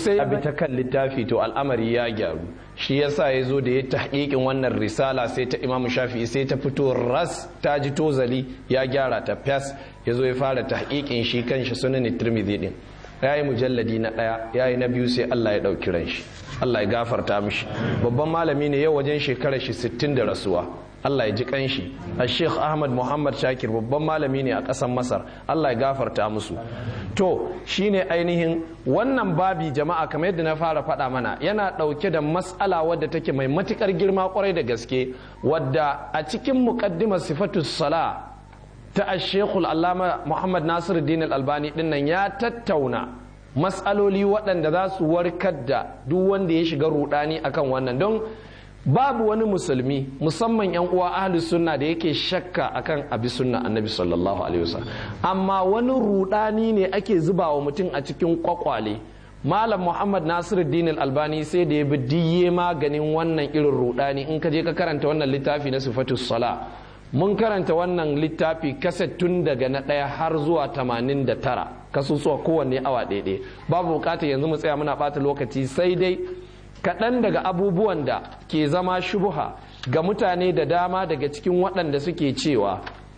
sai ya bi ta kan littafi to al'amari ya gyaru shi yasa ya zo da ya tahqiqin wannan risala sai ta imamu shafi'i sai ta fito ras ta ji tozali ya gyara ta fas ya zo ya fara tahqiqin shi kanshi sunan tirmidhi din ya yi mujalladi na ɗaya ya yi na biyu sai Allah ya ɗauki ran shi Allah ya gafarta mishi babban malami ne yau wajen shekarar shi 60 da rasuwa Allah ya ji kanshi a Sheikh Ahmad Muhammad Shakir babban malami ne a ƙasar Masar Allah ya gafarta musu to shine ainihin wannan babi jama'a kamar yadda na fara faɗa mana yana ɗauke da mas'ala wadda take mai matukar girma kwarai da gaske wadda a cikin muqaddimar sifatus sala ta ashekul allama muhammad nasiru dinar albani dinnan ya tattauna matsaloli waɗanda za su warkar da duk wanda ya shiga rudani akan wannan don babu wani musulmi musamman yan uwa ahli sunna da yake shakka akan abi sunna annabi sallallahu alaihi wasallam amma wani rudani ne ake zuba wa mutum a cikin kwakwale malam muhammad nasiruddin albani sai da ya bi diye maganin wannan irin rudani in ka je ka karanta wannan littafi na sifatus sala mun karanta wannan littafi kaset tun daga na ɗaya har zuwa tamanin da tara kasusuwa kowanne awa ɗaiɗai babu bukatar yanzu mu tsaya muna ɓata lokaci sai dai kaɗan daga abubuwan da ke zama shubuha ga mutane da dama daga cikin waɗanda suke cewa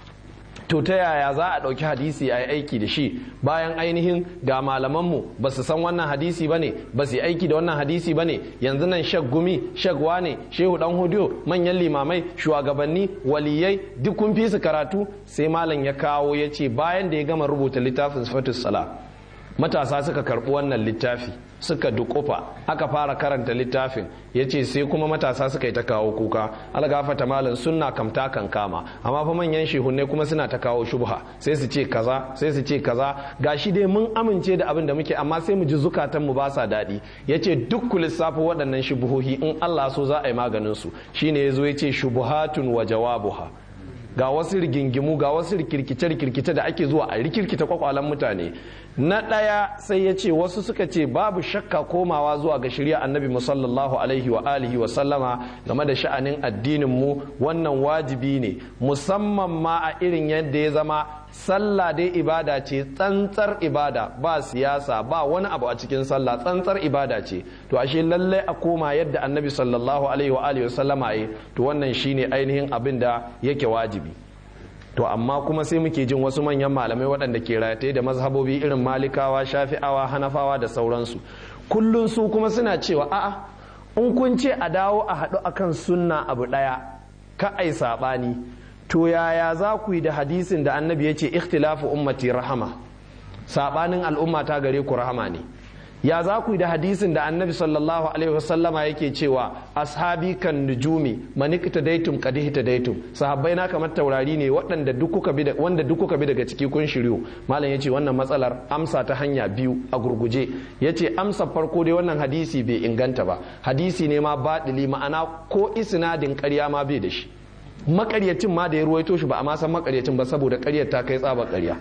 to ta yaya za a ɗauki hadisi a yi aiki da shi bayan ainihin ga malamanmu ba su san wannan hadisi ba ne ba su yi aiki da wannan hadisi ba ne yanzu nan shag gumi shag wane shehu dan hudiyo manyan limamai shugabanni waliyai duk kun fi su karatu sai malam ya kawo ya ce bayan da ya gama rubuta littafin sifatus sala matasa suka karɓi wannan littafi suka dukufa aka fara karanta littafin ya ce sai kuma matasa suka yi ta kawo kuka algafata malam sunna kamta kan kama amma fa manyan shehunne kuma suna ta kawo shubha sai su ce kaza sai su ce kaza gashi dai mun amince da abin da muke amma sai mu ji zukatan mu ba sa daɗi ya ce duk ku lissafi waɗannan shubuhohi in Allah so za a yi maganin su shine ya zo ya ce shubuhatun wa jawabuha ga wasu rigingimu ga wasu rikirkice-rikirkice da ake zuwa a rikirkita kwakwalen mutane na ɗaya sai ya ce wasu suka ce babu shakka komawa zuwa ga shirya annabi musallallahu alaihi wa alihi wa sallama game da sha'anin addinin mu wannan wajibi ne musamman ma a irin yadda ya zama sallah dai ibada ce tsantsar ibada ba siyasa ba wani abu a cikin sallah tsantsar ibada ce to ashe lallai a koma yadda annabi sallallahu alaihi wa alihi wa sallama yi to wannan shine ainihin abin da yake wajibi to amma kuma sai muke jin wasu manyan malamai waɗanda ke rataye da mazhabobi irin malikawa shafi'awa hanafawa da sauransu kullum su kuma suna cewa a'a in kun ce a dawo a haɗu akan sunna abu ɗaya ka ai saɓani to yaya za ku yi da hadisin da annabi ya ce ikhtilafu ummati rahama saɓanin al'umma ta gare ku rahama ne ya za ku yi da hadisin da annabi sallallahu alaihi wasallama yake cewa ashabi kan nujumi manikta daitum kadihta daitum sahabbai na kamar taurari ne waɗanda duk kuka bi wanda duk kuka bi daga ciki kun shiryu malam yace wannan matsalar amsa ta hanya biyu a gurguje yace amsa farko dai wannan hadisi bai inganta ba hadisi ne ma baɗili ma'ana ko isnadin ƙarya ma bai da shi makaryacin ma da ya ruwaito shi ba a ma san makaryacin ba saboda ƙaryar ta kai tsaba ƙarya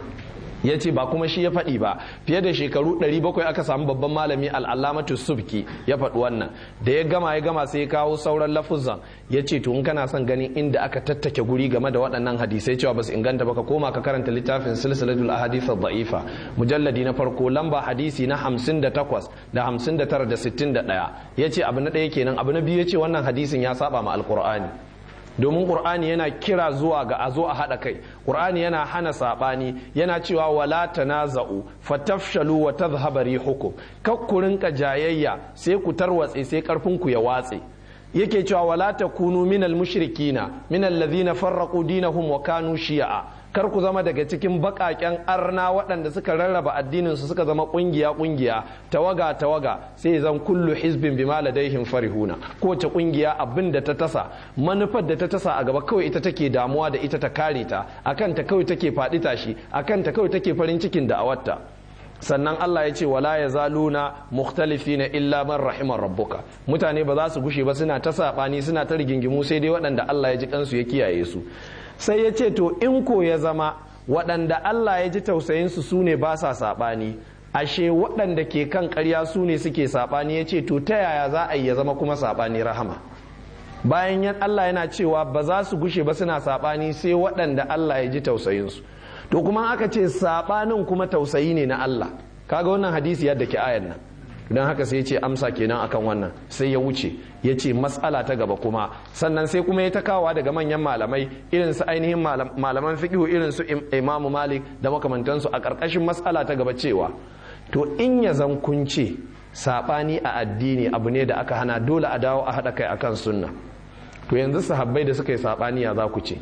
ya ce ba kuma shi ya faɗi ba fiye da shekaru 700 aka samu babban malami al'alamatu subki ya faɗi wannan da ya gama ya gama sai ya kawo sauran lafuzan ya ce to in kana son ganin inda aka tattake guri game da waɗannan hadisai cewa ba su inganta ba ka koma ka karanta littafin silsilatul ahadith da'ifa mujalladi na farko lamba hadisi na 58 da 59 da 61 ya ce abu na ɗaya kenan abu na biyu ya ce wannan hadisin ya saba ma alkur'ani domin ƙur'ani yana kira zuwa ga a zo a haɗa kai ƙur'ani yana hana saɓani yana cewa wala tanaza'u fatafshalu wa tadhhaba rihukum kak ku rinka jayayya sai ku tarwatse sai karfin ku ya watse yake cewa wala takunu minal mushrikina minal ladhina farraqu dinahum wa kanu shi'a kar ku zama daga cikin bakaken arna waɗanda suka rarraba addinin su suka zama kungiya kungiya tawaga tawaga sai zan kullu hizbin bima ladaihim farihuna kowace kungiya abin da ta tasa manufar da ta tasa a gaba kawai ita take damuwa da ita ta kare ta akan ta kawai take faɗi tashi akan ta kawai take farin cikin da'awarta sannan Allah ya ce wala ya zaluna mukhtalifina illa man rahimar rabbuka mutane ba za su gushe ba suna ta saɓani suna ta rigingimu sai dai waɗanda Allah ya ji kansu ya kiyaye su sai ya ce to in ko ya zama waɗanda Allah ya ji tausayinsu su ne ba sa saɓani ashe waɗanda ke kan ƙarya su ne suke saɓani ya ce to ta yaya za a yi ya zama kuma saɓani rahama bayan yan Allah yana cewa ba za su gushe ba suna saɓani sai waɗanda Allah ya ji tausayinsu to kuma aka ce saɓanin kuma tausayi ne na Allah kaga wannan hadisi yadda ke ayan nan don haka sai ya ce amsa kenan akan wannan sai ya wuce ya ce matsala ta gaba kuma sannan sai kuma ya ta kawa daga manyan malamai irin su ainihin malaman fiqhu irin su imamu malik da makamantansu a ƙarƙashin matsala ta gaba cewa to in ya zan kunce saɓani a addini abu ne da aka hana dole a dawo a haɗa kai akan sunna to yanzu sahabbai da suka yi saɓani ya za ku ce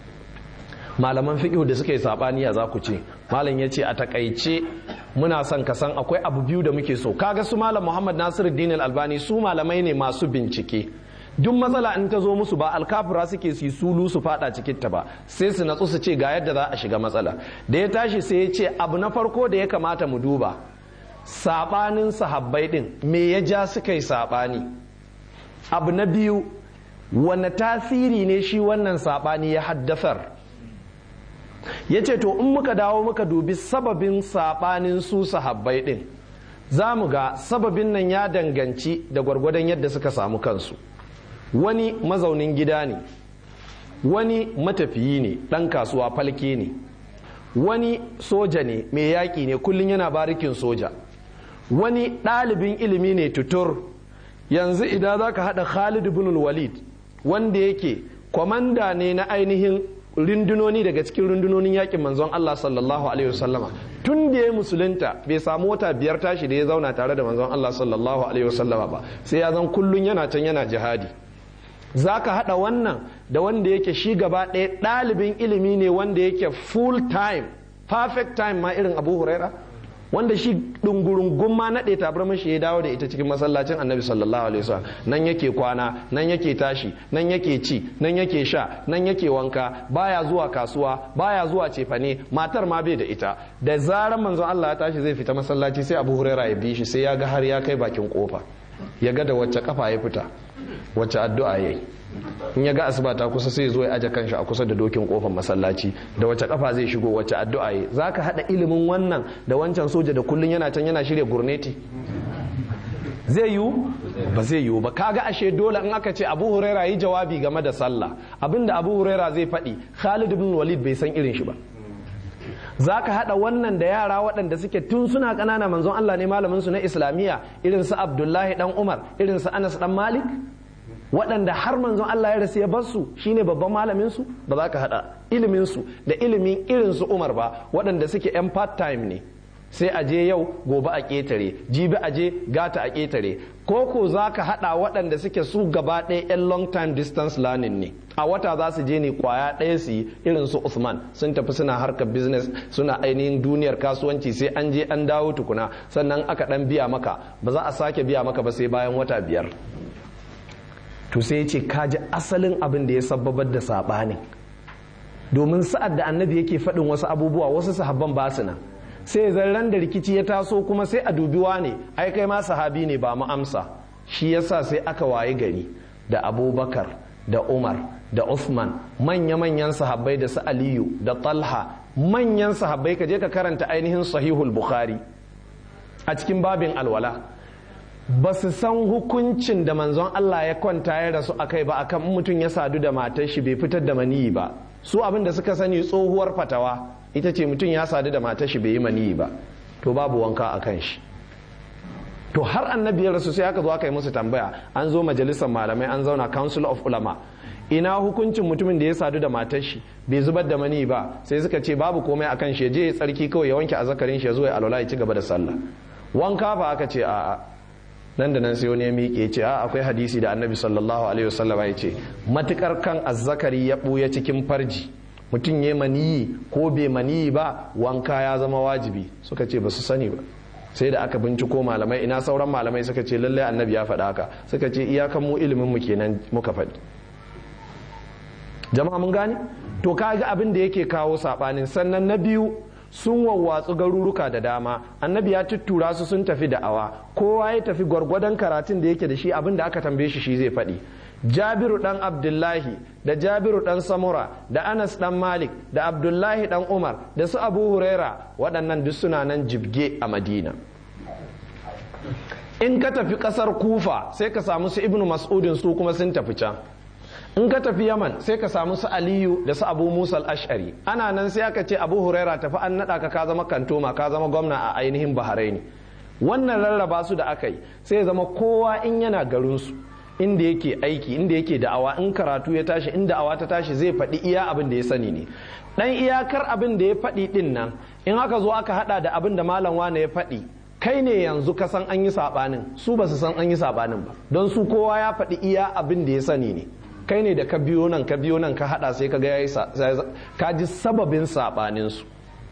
malaman fiqh da suka yi sabani ya za ku ce malam ya ce a takaice muna son ka san akwai abu biyu da muke so kaga su malam muhammad nasiruddin albani su malamai ne masu bincike duk matsala in ta zo musu ba alkafura suke su sulu su fada cikin ta ba sai su natsu su ce ga yadda za a shiga matsala da ya tashi sai ya ce abu na farko da ya kamata mu duba sabanin sahabbai din me ya ja suka yi sabani abu na biyu wane tasiri ne shi wannan sabani ya haddasar ya ce to in muka dawo muka dubi sababin saɓanin su sahabbai ɗin za mu ga sababin nan ya danganci da gwargwadon yadda suka samu kansu wani mazaunin gida ne wani matafiyi ne ɗan kasuwa falke ne wani soja ne mai yaƙi ne kullum yana barikin soja wani ɗalibin ilimi ne tutur yanzu idan za ka haɗa khalid bin walid wanda yake kwamanda ne na ainihin rundunoni daga cikin rundunonin yakin manzon Allah sallallahu alaihi wasallama tun da ya musulunta bai samu wata biyar tashi da ya zauna tare da manzon Allah sallallahu alaihi wasallama ba sai ya zan kullun yana can yana jihadi za ka haɗa wannan da wanda yake shi gaba ɗaya ɗalibin ilimi ne wanda yake full time perfect time ma irin abu huraira wanda shi ɗungurungun ma naɗe tabarmar shi ya dawo da ita cikin masallacin annabi sallallahu alaihi wasallam nan yake kwana nan yake tashi nan yake ci nan yake sha nan yake wanka baya zuwa kasuwa baya zuwa cefane matar ma bai da ita da zarar manzon Allah ya tashi zai fita masallaci sai Abu Huraira ya bi shi sai ya ga har ya kai bakin kofa ya ga da wacce kafa ya fita wacce addu'a yayi in ya ga asuba ta kusa sai zo ya aje kanshi a kusa da dokin kofar masallaci da wace kafa zai shigo wace addu'a yi zaka hada ilimin wannan da wancan soja da kullun yana can yana shirya gurneti zai yiwu ba zai yiwu ba kaga ashe dole in aka ce Abu Huraira yi jawabi game da sallah abinda Abu Huraira zai faɗi Khalid ibn Walid bai san irin shi ba za ka haɗa wannan da yara waɗanda suke tun suna ƙanana manzon Allah ne malamin su na islamiyya irin su Abdullahi dan Umar irin su Anas dan Malik waɗanda har manzon Allah ya rasu ya bar su shine babban malamin su ba za ka haɗa ilimin su da ilimin irin su Umar ba waɗanda suke yan part time ne sai a je yau gobe a ƙetare jibi a je gata a ƙetare ko ko za ka haɗa waɗanda suke su gaba ɗaya yan long time distance learning ne a wata za su je ne kwaya ɗaya su yi irin su Usman sun tafi suna harkar business suna ainihin duniyar kasuwanci sai an je an dawo tukuna sannan aka ɗan biya maka ba za a sake biya maka ba sai bayan wata biyar to sai ce kaji asalin abin da ya sababar da saɓanin domin sa'ad da annabi yake faɗin wasu abubuwa wasu sahabban ba su nan sai zarran da rikici ya taso kuma sai a dubi ne ai kai ma sahabi ne ba mu amsa shi yasa sai aka waye gari da abubakar da umar da Uthman manya-manyan sahabbai da su aliyu da talha manyan sahabbai ka je ka karanta ainihin sahihul bukhari a cikin babin alwala ba su san hukuncin da manzon Allah ya kwanta ya rasu a kai ba akan mutum ya sadu da matar shi bai fitar da maniyi ba su abin da suka sani tsohuwar fatawa ita ce mutum ya sadu da matar shi bai yi maniyi ba to babu wanka a kan shi to har annabi ya rasu sai aka zo aka yi musu tambaya an zo majalisar malamai an zauna council of ulama ina hukuncin mutumin da ya sadu da matar shi bai zubar da mani ba sai suka ce babu komai akan shi je ya tsarki kawai ya wanke azzakarin shi ya zo ya alwala ya ci gaba da sallah wanka fa aka ce a'a nan da nan sai wani ya miƙe ya ce a akwai hadisi da annabi sallallahu alaihi wasallam ya ce matukar kan azzakari ya ɓuya cikin farji mutum ya maniyi ko bai maniyi ba wanka ya zama wajibi suka ce ba su sani ba sai da aka binciko malamai ina sauran malamai suka ce lallai annabi ya faɗa haka suka ce iyakan mu ilimin mu kenan muka faɗi jama'a mun gane to kaga abin da yake kawo sabanin sannan na biyu sun wawwatsu garuruka da dama annabi ya tuttura su sun tafi da'awa kowa ya tafi gwargwadon karatun da yake da shi abin da aka tambaye shi shi zai faɗi jabiru dan abdullahi da jabiru dan samura da anas dan malik da abdullahi dan umar da su abu huraira waɗannan duk suna nan jibge a madina in ka tafi ƙasar kufa sai ka samu su ibnu mas'udin su kuma sun tafi can in ka tafi yaman sai ka samu su aliyu da su abu musa ashari ana nan sai aka ce abu huraira tafi an naɗa ka ka zama kantoma ka zama gwamna a ainihin bahraini wannan rarraba su da aka yi sai zama kowa in yana garinsu inda yake aiki inda yake da'awa in karatu ya tashi in da'awa ta tashi zai faɗi iya abin da ya sani ne dan iyakar abin da ya faɗi din nan in aka zo aka hada da abin da malam wane ya faɗi kai ne yanzu ka san an yi sabanin su ba su san an yi sabanin ba don su kowa ya faɗi iya abin da ya sani ne kai ne da ka biyo nan ka biyo nan ka hada sai ka ga yayi ka ji sababin sabanin su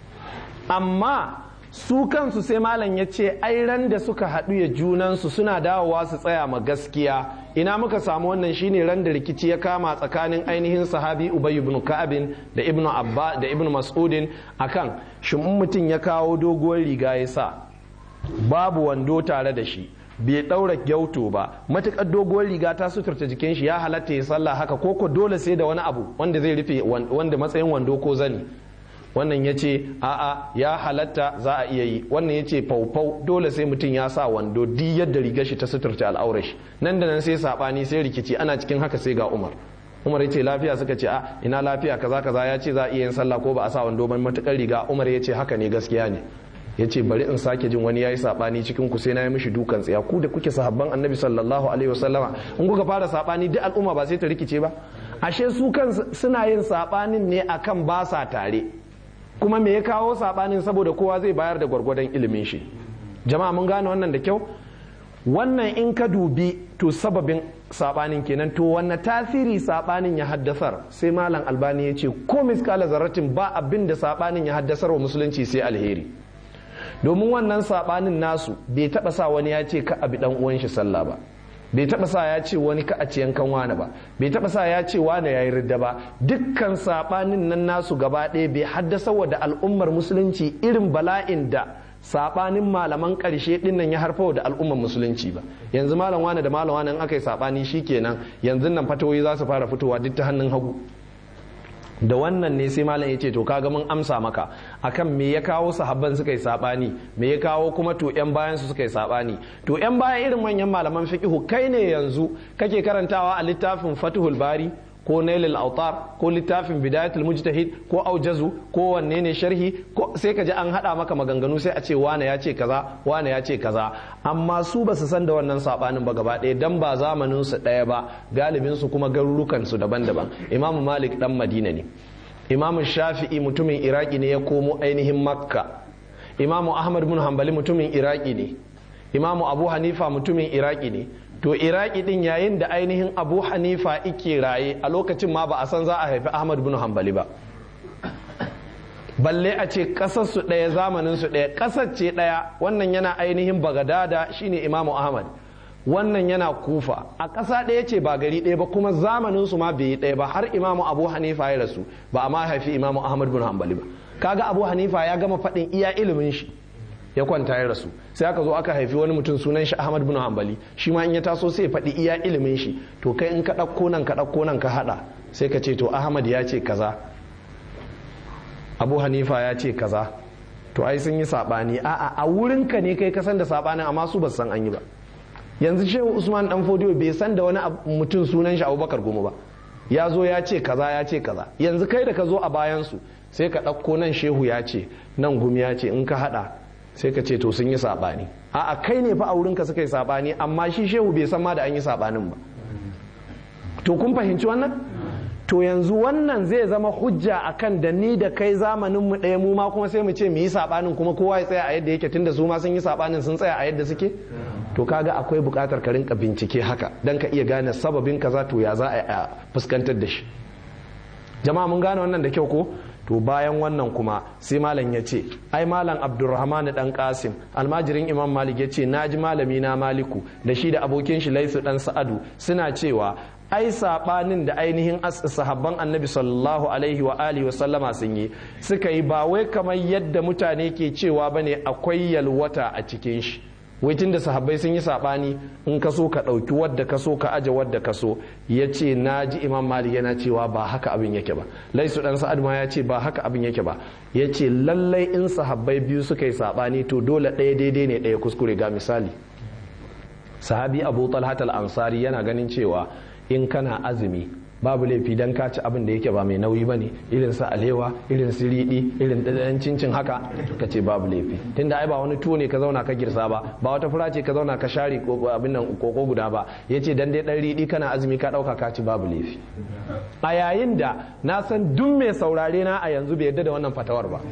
amma su kansu sai malam ya ce ai ran da suka haɗu ya junansu suna dawowa su tsaya ma gaskiya ina muka samu wannan shine ran da rikici ya kama tsakanin ainihin sahabi ubay ibn ka'abin da ibnu abba da ibnu mas'udin akan shin mutum ya kawo doguwar riga ya sa babu wando tare da shi bai ɗaura gyauto ba matuƙar doguwar riga ta suturta jikin shi ya halatta ya sallah haka koko dole sai da wani abu wanda zai rufe wanda matsayin wando ko zani wannan ya ce a'a ya halatta za a iya yi wannan ya ce faufau dole sai mutum ya sa wando duk yadda rigar shi ta suturta al'aurar shi nan da nan sai sabani sai rikici ana cikin haka sai ga umar umar ya ce lafiya suka ce a ina lafiya kaza kaza ya ce za a iya yin sallah ko ba a sa wando ban matukar riga umar ya ce haka ne gaskiya ne ya ce bari in sake jin wani ya yi saɓani cikin ku sai na yi mishi dukan tsaya ku da kuke sahabban annabi sallallahu alaihi wasallama in kuka fara saɓani duk al'umma ba sai ta rikice ba ashe su kan suna yin saɓanin ne akan ba sa tare kuma me ya kawo saɓanin saboda kowa zai bayar da gwargwadon ilimin shi jama'a mun gane wannan da kyau wannan in ka dubi to sababin saɓanin kenan to wanne tasiri saɓanin ya haddasar sai malam albani ya ce ko miskala zarratin ba abin da saɓanin ya haddasar wa musulunci sai alheri domin wannan sabanin nasu bai taba sa wani ya ce ka abi dan uwan shi sallah ba bai taba sa ya ce wani ka a ci yankan wani ba bai taba sa ya ce wani yayi ridda ba dukkan sabanin nan nasu gaba ɗaya bai haddasa wa da al'ummar musulunci irin bala'in da sabanin malaman ƙarshe din nan ya harfa da al'ummar musulunci ba yanzu malam wani da malam wani in aka yi sabani shikenan yanzu nan fatawoyi za su fara fitowa duk ta hannun hagu da wannan ne sai malam ya ce to kaga mun amsa maka akan me ya kawo sahabban suka yi sabani me ya kawo kuma to yan bayan su suka yi sabani to yan bayan irin manyan malaman fiqhu kai ne yanzu kake karantawa a littafin Fathul Bari ko Nailul Autar ko littafin Bidayatul Mujtahid ko Aujazu ko wanne ne sharhi ko sai ka ji an hada maka maganganu sai a ce wane ya ce kaza wane ya ce kaza amma su ba su san da wannan sabanin ba gaba ɗaya dan ba zamanin su ɗaya ba galibin su kuma garurukan su daban-daban Imam Malik dan Madina ne Imam Shafi'i mutumin Iraki ne ya komo ainihin Makka Imam Ahmad bin Hanbali mutumin Iraki ne Imam Abu Hanifa mutumin Iraki ne to iraki din yayin da ainihin abu hanifa ike raye a lokacin ma ba a san za a haifi ahmad bin hanbali ba balle a ce kasar su ɗaya zamanin su ɗaya kasar ce ɗaya wannan yana ainihin bagadada shine imamu ahmad wannan yana kufa a ƙasa ɗaya ce ba gari ɗaya ba kuma zamanin su ma bai yi ɗaya ba har imamu abu hanifa ya rasu ba a ma haifi imamu ahmad bin hanbali ba kaga abu hanifa ya gama faɗin iya ilimin shi ya kwanta ya rasu sai aka zo aka haifi wani mutum sunan shi Ahmad bin Hanbali shi ma in ya taso sai ya faɗi iya ilimin shi to kai in ka ɗauko nan ka ɗauko nan ka haɗa sai ka ce to Ahmad ya ce kaza Abu Hanifa ya ce kaza to ai sun yi saɓani a'a a wurin ka ne kai ka san da saɓanin amma su ba san an yi ba yanzu Shehu Usman dan Fodiyo bai san da wani mutum sunan shi Abubakar Goma ba ya zo ya ce kaza ya ce kaza yanzu kai da ka zo a bayan su sai ka ɗauko nan Shehu ya ce nan Gumi ya ce in ka haɗa sai ka ce to sun yi saɓani a kai ne fa a wurinka suka yi saɓani amma shi shehu bai san ma da an yi saɓanin ba to kun fahimci wannan to yanzu wannan zai zama hujja akan da ni da kai zamanin mu ɗaya mu ma kuma sai mu ce mu yi saɓanin kuma kowa ya tsaya a yadda yake tunda su ma sun yi saɓanin sun tsaya a yadda suke to kaga akwai buƙatar ka rinka bincike haka dan ka iya gane sababin kaza to ya za a fuskantar da shi jama'a mun gane wannan da kyau ko to bayan wannan kuma sai malam ya ce ai malam abdurrahman dan kasim almajirin imam malik ya ce na ji malami na maliku da shi da abokin shi laisu dan sa'adu suna cewa ai sabanin da ainihin sahabban annabi sallallahu alaihi wa alihi wa sallama sun yi suka yi ba wai kamar yadda mutane ke cewa bane akwai yalwata a cikin shi wai da sahabbai sun yi sabani in ka so ka ɗauki wadda ka so ka aje wadda ka so ya ce na ji imam malik yana cewa ba haka abin yake ba laisu dan sa'ad ma ya ce ba haka abin yake ba ya ce lallai in sahabbai biyu suka yi sabani to dole ɗaya daidai ne ɗaya kuskure ga misali sahabi abu talhat al-ansari yana ganin cewa in kana azumi babu laifi dan ka ci abin da yake ba mai nauyi bane irin su alewa irin su riɗi irin ɗan cincin haka ka ce babu laifi tunda ai ba wani tuwo ne ka zauna ka girsa ba ba wata fura ce ka zauna ka share abin nan koko guda ba yace dan dai dan riɗi kana azumi ka ɗauka ka ci babu laifi a yayin da na san duk mai saurare na a yanzu bai yadda da wannan fatawar ba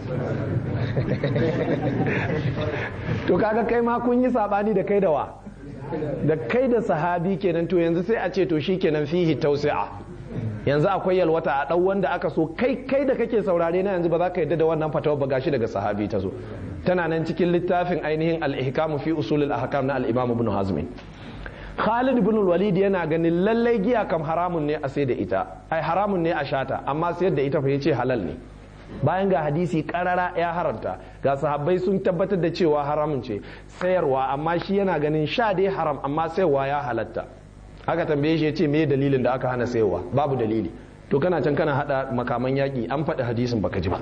to kaga kai ma kun yi sabani da kai da wa da kai da sahabi kenan to yanzu sai a ce to shi kenan fihi tausi'a yanzu akwai yalwata a ɗau wanda aka so kai kai da kake saurare na yanzu ba za ka yadda da wannan fatawar ba gashi daga sahabi ta zo tana nan cikin littafin ainihin al-ihkamu fi usulul ahkam na al-imam ibn hazm Khalid ibn walid yana ganin lallai giya kam haramun ne a sai da ita ai haramun ne a shata amma sayar da ita fa yace halal ne bayan ga hadisi karara ya haramta ga sahabbai sun tabbatar da cewa haramun ce sayarwa amma shi yana ganin sha dai haram amma sayarwa ya halatta aka tambaye shi ya ce me dalilin da aka hana sayarwa babu dalili to kana can kana hada makaman yaki an faɗi hadisin baka ji ba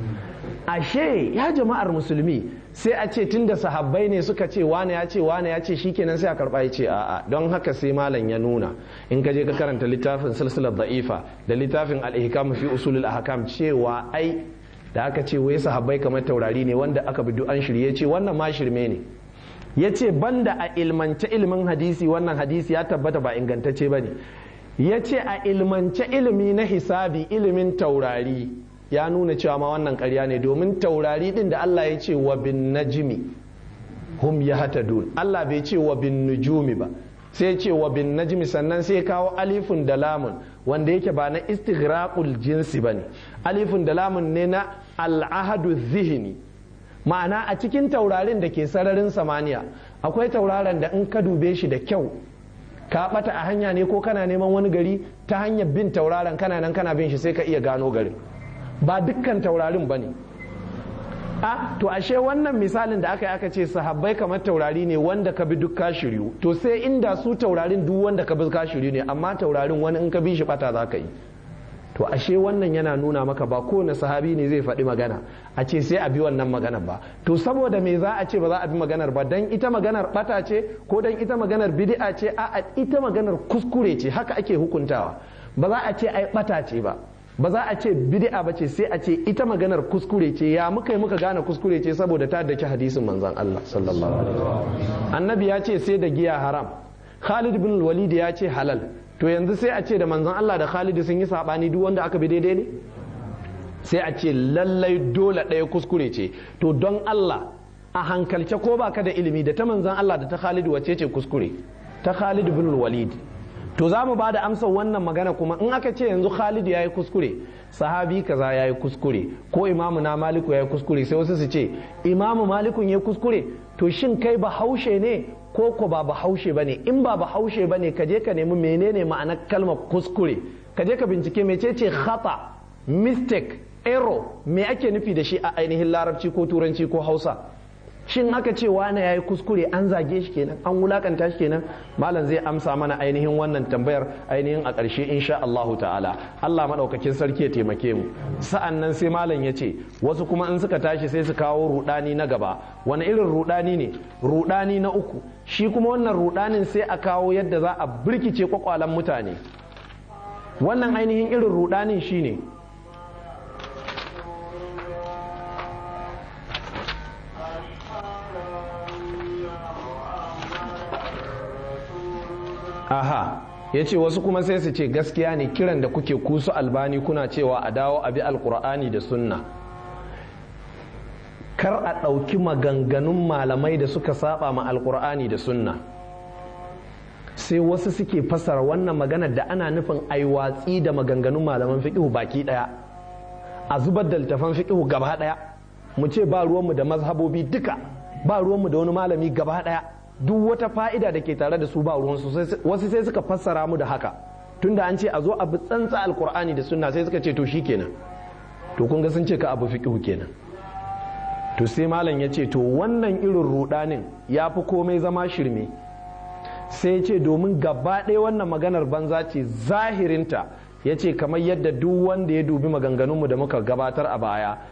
ashe ya jama'ar musulmi sai a ce tunda sahabbai ne suka ce wane ya ce wane ya ce shikenan sai a karba ya ce a'a don haka sai malam ya nuna in ka je ka karanta littafin silsilar da'ifa da littafin al-ihkam fi usulul ahkam cewa ai da aka ce wai sahabbai kamar taurari ne wanda aka bi an shirye ce wannan ma shirme ne ya ce banda a ilmance ilimin hadisi wannan hadisi ya tabbata ba ingantacce ba ne ya ce a ilmance ilimi na hisabi ilimin taurari ya nuna cewa ma wannan karya ne domin taurari din da Allah ya ce wa bin najmi hum yahtadun Allah bai ce wa bin nujumi ba sai ce wa bin najmi sannan sai kawo alifun da lamun wanda yake ba na istighraqul jinsi bane alifun da lamun ne na al'ahadu zihini ma'ana a cikin taurarin da ke sararin samaniya akwai tauraron da in ka dube shi da kyau ka bata a hanya ne ko kana neman wani gari ta hanyar bin tauraron kana nan kana bin shi sai ka iya gano garin ba dukkan taurarin ba ne a to ashe wannan misalin da aka yi aka ce sahabbai kamar taurari ne wanda ka bi duk ka shiryu to sai inda su taurarin duk wanda ka bi ka shiryu ne amma taurarin wani in ka bi shi bata za ka yi to ashe wannan yana nuna maka ba kowane sahabi ne zai faɗi magana a ce sai a bi wannan maganar ba to saboda me za a ce ba za a bi maganar ba dan ita maganar bata ce ko dan ita maganar bid'a ce a ita maganar kuskure ce haka ake hukuntawa ba za a ce ai bata ce ba ba za a ce bid'a ba ce sai a ce ita maganar kuskure ce ya muka yi muka gane kuskure ce saboda ta daki hadisin manzon Allah sallallahu alaihi wasallam annabi ya ce sai da giya haram Khalid bin Walid ya ce halal to yanzu sai a ce da manzon Allah da Khalid sun yi sabani duk wanda aka bi daidai ne sai a ce lallai dole ɗaya kuskure ce to don Allah a hankalce ko baka da ilimi da ta manzon Allah da ta Khalid wace ce kuskure ta Khalid bin Walid to za mu ba da amsar wannan magana kuma in aka ce yanzu Khalid ya yi kuskure sahabi kaza ya yi kuskure ko imamu na maliku ya yi kuskure sai wasu su ce imamu malikun ya yi kuskure to shin kai ba haushe ne ko ko ba ba haushe ba ne in ba ba haushe ba ne ka je ka nemi menene ma'anar kalmar kuskure ka je ka bincike mecece khata mistake error me ake nufi da shi a ainihin larabci ko turanci ko hausa shin aka ce wane ya yi kuskure an zage shi kenan an wulakanta shi kenan malam zai amsa mana ainihin wannan tambayar ainihin a ƙarshe insha Allahu ta'ala Allah maɗaukakin sarki ya taimake mu sa'an nan sai malam ya ce wasu kuma in suka tashi sai su kawo rudani na gaba wani irin rudani ne rudani na uku shi kuma wannan rudanin sai a kawo yadda za a birkice kwakwalan mutane wannan ainihin irin rudanin shine aha ya ce wasu kuma sai su ce gaskiya ne kiran da kuke kusu albani kuna cewa a dawo a bi alkur'ani da sunna kar a ɗauki maganganun malamai da suka saba ma alkur'ani da sunna sai wasu suke fasara wannan magana da ana nufin aiwatsi da maganganun malaman fiƙihu baki ɗaya a zubar da littafan fiƙihu gaba ɗaya mu ce ba ruwanmu da mazhabobi duka ba ruwanmu da wani malami gaba ɗaya duk wata fa'ida da ke tare da su ba ruwansu wasu sai suka fassara mu da haka tunda an ce a zo abu tsantsa alkur'ani da sunna sai suka ce to kenan to kun ga sun ce ka abu fiqhu kenan to sai malam ya ce to wannan irin rudanin ya fi komai zama shirme sai ce domin gaba ɗaya wannan maganar banza ce zahirinta ya ce kamar yadda duk wanda ya dubi maganganunmu da muka gabatar a baya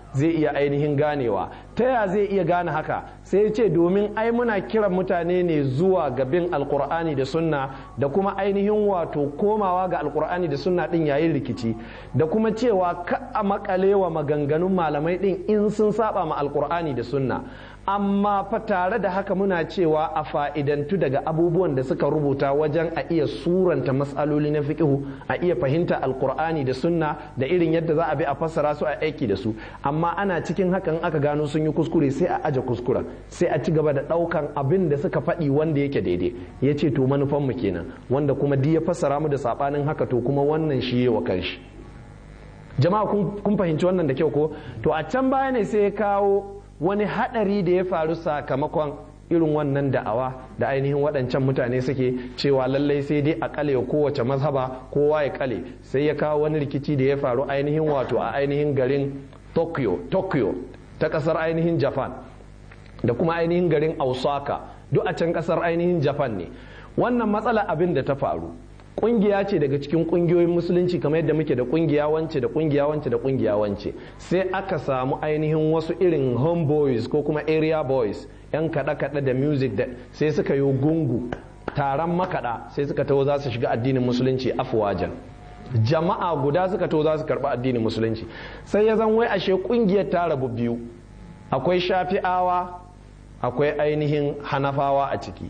zai iya ainihin ganewa ta ya zai iya gane haka sai ya ce domin ai muna kiran mutane ne zuwa ga bin alkur'ani da sunna da kuma ainihin wato komawa ga alkur'ani da sunna din yayin rikici da kuma cewa ka a makale wa maganganun malamai din in sun saba ma alkur'ani da sunna amma fa tare da haka muna cewa a fa'idantu daga abubuwan da suka rubuta wajen a iya suranta matsaloli na fiƙihu a iya fahimta alkur'ani da sunna da irin yadda za a bi a fassara su a aiki da su amma ana cikin hakan aka gano sun yi kuskure sai a aje kuskuren sai a ci gaba da ɗaukan abin da suka faɗi wanda yake daidai ya ce to manufan mu kenan wanda kuma di ya fassara mu da saɓanin haka to kuma wannan shi wa kanshi jama'a kun fahimci wannan da kyau ko to a can baya ne sai ya kawo wani hadari da ya faru sakamakon irin wannan da'awa da ainihin waɗancan mutane suke cewa lallai sai dai a kale kowace mazhaba kowa ya kale sai ya kawo wani rikici da ya faru ainihin wato a ainihin garin tokyo tokyo ta ƙasar ainihin japan da kuma ainihin garin osaka duk a can ƙasar ainihin japan ne wannan matsala abin da ta faru kungiya ce daga cikin kungiyoyin musulunci kamar yadda muke da kungiya wance da kungiya wance da kungiya wance sai aka samu ainihin wasu irin homeboys ko kuma area boys yan kaɗe-kaɗe da music da sai suka yi gungu taron makaɗa sai suka taho za su shiga addinin musulunci afuwajan jama'a guda suka taho za su karɓi addinin musulunci sai ya zan wai ashe kungiyar ta rabu biyu akwai shafi'awa akwai ainihin hanafawa a ciki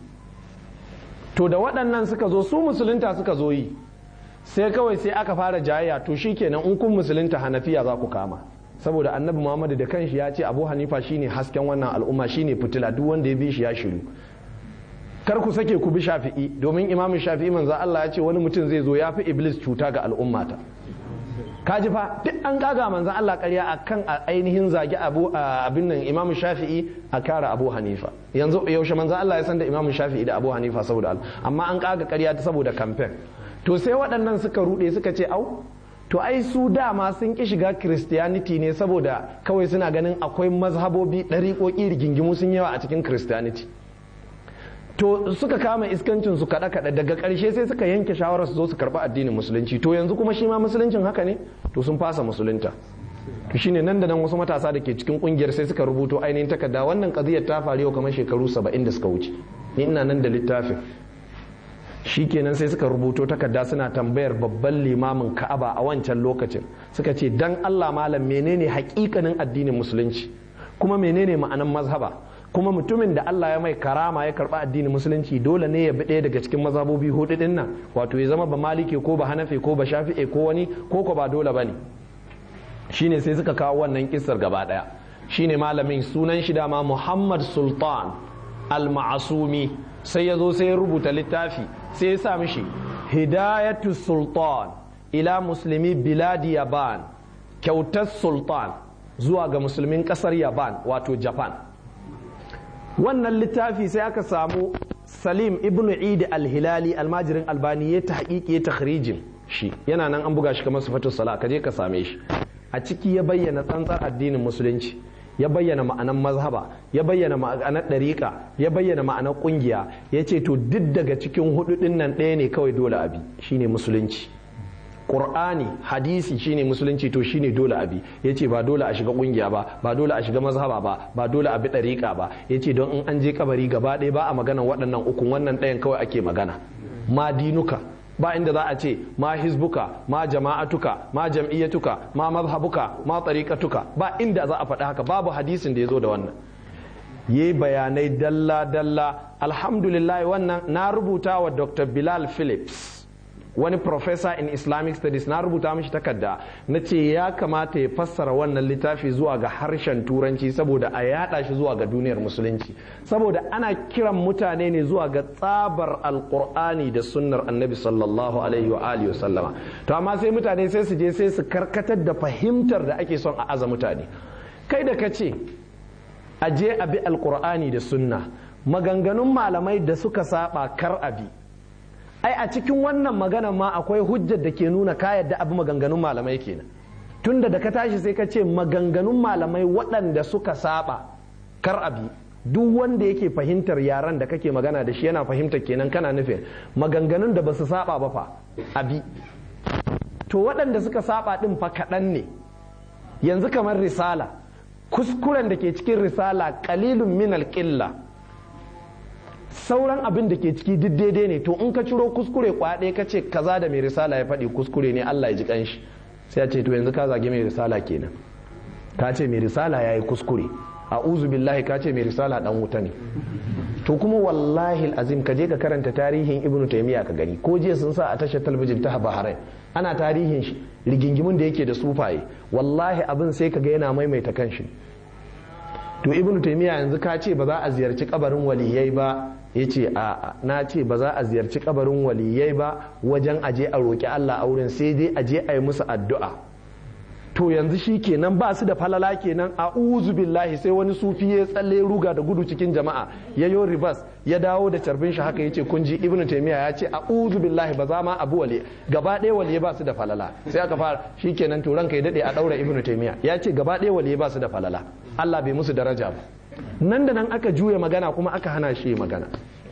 to da waɗannan suka zo su musulunta suka zo yi sai kawai sai aka fara jayayya to shikenan in kun musulunta hanafiya za ku kama saboda annabi muhammadu da kanshi ya ce abu hanifa shine hasken wannan al'umma shine fitila duk wanda ya bi shi ya shiru kar ku sake ku bi shafi'i domin imamin shafi'i manzo Allah ya ce wani mutum zai zo ya fi iblis cuta ga al'ummata kaji fa duk an kaga manzon Allah ƙarya akan ainihin zagi abu abin nan imamu shafi'i a kara abu hanifa yanzu yaushe manzon Allah ya san da imamu shafi'i da abu hanifa saboda Allah amma an kaga ƙarya ta saboda campaign to sai waɗannan suka ruɗe suka ce au to ai su dama sun ki shiga christianity ne saboda kawai suna ganin akwai mazhabobi ɗariƙoƙi rigingimu sun yawa a cikin christianity to suka kama iskancin su kada kada daga karshe sai suka yanke shawarar su zo su karba addinin musulunci to yanzu kuma shi ma musuluncin haka ne to sun fasa musulunta to shine nan da nan wasu matasa da ke cikin kungiyar sai suka rubuto ainihin takarda wannan kadiyar ta faru yau kamar shekaru 70 da suka wuce ni ina nan da littafin shikenan sai suka rubuto takarda suna tambayar babban limamin Ka'aba a wancan lokacin suka ce dan Allah malam menene hakikanin addinin musulunci kuma menene ma'anan mazhaba kuma mutumin da Allah ya mai karama ya karba addinin musulunci dole ne ya bi ɗaya daga cikin mazhabobi hudu din nan wato ya zama ba maliki ko ba hanafi ko ba shafi'e ko wani ko ko ba dole bane shine sai suka kawo wannan kissar gaba daya shine malamin sunan shi dama Muhammad Sultan al-Ma'asumi sai ya zo sai ya rubuta littafi sai ya sa mishi Hidayatu Sultan ila muslimi biladi Yaban kyautar Sultan zuwa ga musulmin kasar Yaban wato Japan wannan littafi sai aka samu salim ibn idi al-hilali almajirin albani ya ta haƙiƙi ya takhrijin shi yana nan an buga shi kamar sifatu sala ka je ka same shi a ciki ya bayyana tsantsar addinin musulunci ya bayyana ma'anar mazhaba ya bayyana ma'anar ɗariƙa ya bayyana ma'anar ƙungiya ya ce to duk daga cikin hudu ɗin nan ɗaya ne kawai dole abi shine musulunci Qur'ani hadisi shine musulunci to shine dole abi yace ba dole a shiga kungiya ba ba dole a shiga mazhaba ba ba dole a bi dariƙa ba yace don in an je kabari gaba ɗaya ba a magana waɗannan ukun wannan ɗayan kawai ake magana ma dinuka ba inda za a ce ma hizbuka ma jama'atuka ma jam'iyyatuka ma mazhabuka ma tariqatuka ba inda za a faɗi haka babu hadisin da ya zo da wannan yi bayanai dalla dalla alhamdulillah wannan na rubuta wa dr bilal phillips wani professor in islamic studies na rubuta mishi takarda na ce ya kamata ya fassara wannan littafi zuwa ga harshen turanci saboda a yada shi zuwa ga duniyar musulunci saboda ana kiran mutane ne zuwa ga tsabar alkur'ani da sunnar annabi sallallahu alaihi wa alihi sallama to amma sai mutane sai su je sai su karkatar da fahimtar da ake son a aza mutane kai da ka ce a je a bi alkur'ani da sunna maganganun malamai da suka saba kar a bi ai a cikin wannan magana ma akwai hujjar da ke nuna ka yadda abu maganganun malamai kenan tunda da ka tashi sai ka ce maganganun malamai waɗanda suka saba kar abi duk wanda yake fahimtar yaran da kake magana da shi yana fahimtar kenan kana nufin maganganun da ba su saba ba fa abi to waɗanda suka saba ɗin fa kaɗan ne yanzu kamar risala kuskuren da ke cikin risala kalilun min alƙilla sauran abin da ke ciki duk daidai ne to in ka ciro kuskure kwaɗe ka ce kaza da mai risala ya faɗi kuskure ne Allah ya ji kanshi sai ya ce to yanzu ka zage mai risala kenan ka ce mai risala ya yi kuskure a uzu billahi ka ce mai risala dan wuta ne to kuma wallahi azim ka je ka karanta tarihin ibnu taymiya ka gani ko jiya sun sa a tashar talabijin ta bahrain ana tarihin shi rigingimin da yake da sufaye wallahi abin sai ka ga yana maimaita kanshi to ibnu taymiya yanzu ka ce ba za a ziyarci kabarin waliyai ba ya ce a na ce ba za a ziyarci kabarin waliyai ba wajen aje a roƙi Allah a wurin sai dai aje a yi musu addu'a to yanzu shi kenan ba su da falala kenan a uzu billahi sai wani sufi ya tsalle ruga da gudu cikin jama'a ya yo ribas ya dawo da carbin shi haka ya ce kun ji ibnu taymiya ya ce a uzu billahi ba za ma abu wali gaba ɗaya wali ba su da falala sai aka fara shi kenan to ranka ya dade a daura ibnu taymiya ya ce gaba ɗaya wali ba su da falala Allah bai musu daraja ba nan da nan aka juya magana kuma aka hana shi magana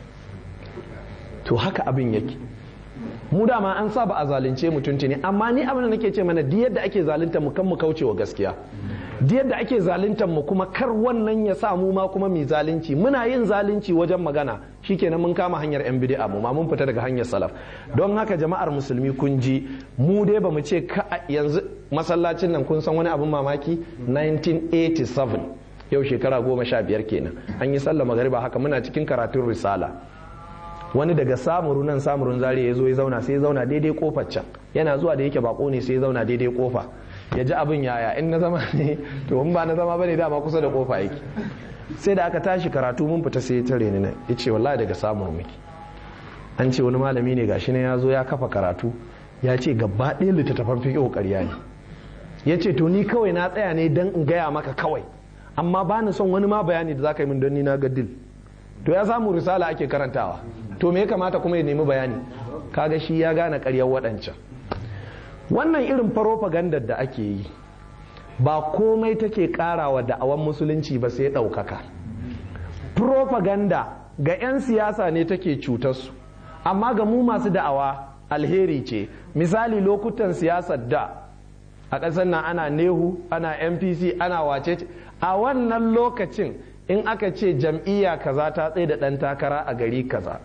to haka abin yake mu dama an saba a zalunce mu tuntuni amma ni abin da nake ce mana duk yadda ake zalunta mu kan mu kaucewa gaskiya duk yadda ake zaluntar mu kuma kar wannan ya sa mu ma kuma mu zalunci muna yin zalunci wajen magana shikenan mun kama hanyar yan bid'a mu ma mun fita daga hanyar salaf don haka jama'ar musulmi kun ji mu dai bamu ce ka yanzu masallacin nan kun san wani abin mamaki 1987 yau shekara goma sha biyar kenan an yi sallah magariba haka muna cikin karatun risala wani daga samuru nan samurun zari ya zo ya zauna sai ya zauna daidai kofar can yana zuwa da yake bako ne sai ya zauna daidai kofa ya ji abin yaya in na zama ne to in ba na zama bane dama kusa da kofa yake sai da aka tashi karatu mun fita sai ya tare ni nan ya ce wallahi daga samuru muke an ce wani malami ne gashi ne ya zo ya kafa karatu ya ce gaba ɗaya littattafan fiƙo ƙarya ne ya ce to ni kawai na tsaya ne don in gaya maka kawai amma ba ni son wani ma bayani da za ka yi min don ni na ga dil to ya samu risala ake karantawa to me ya kamata kuma ya nemi bayani kaga shi ya gane karyar waɗancan wannan irin farofagandar da ake yi ba komai take karawa da'awan musulunci ba sai ɗaukaka propaganda ga 'yan siyasa ne take cutarsu amma ga mu masu da'awa alheri ce misali lokutan siyasar da a ƙasar nan ana nehu ana npc ana wace a wannan lokacin in aka ce jam'iyya kaza ta tsaye da ɗan takara a gari kaza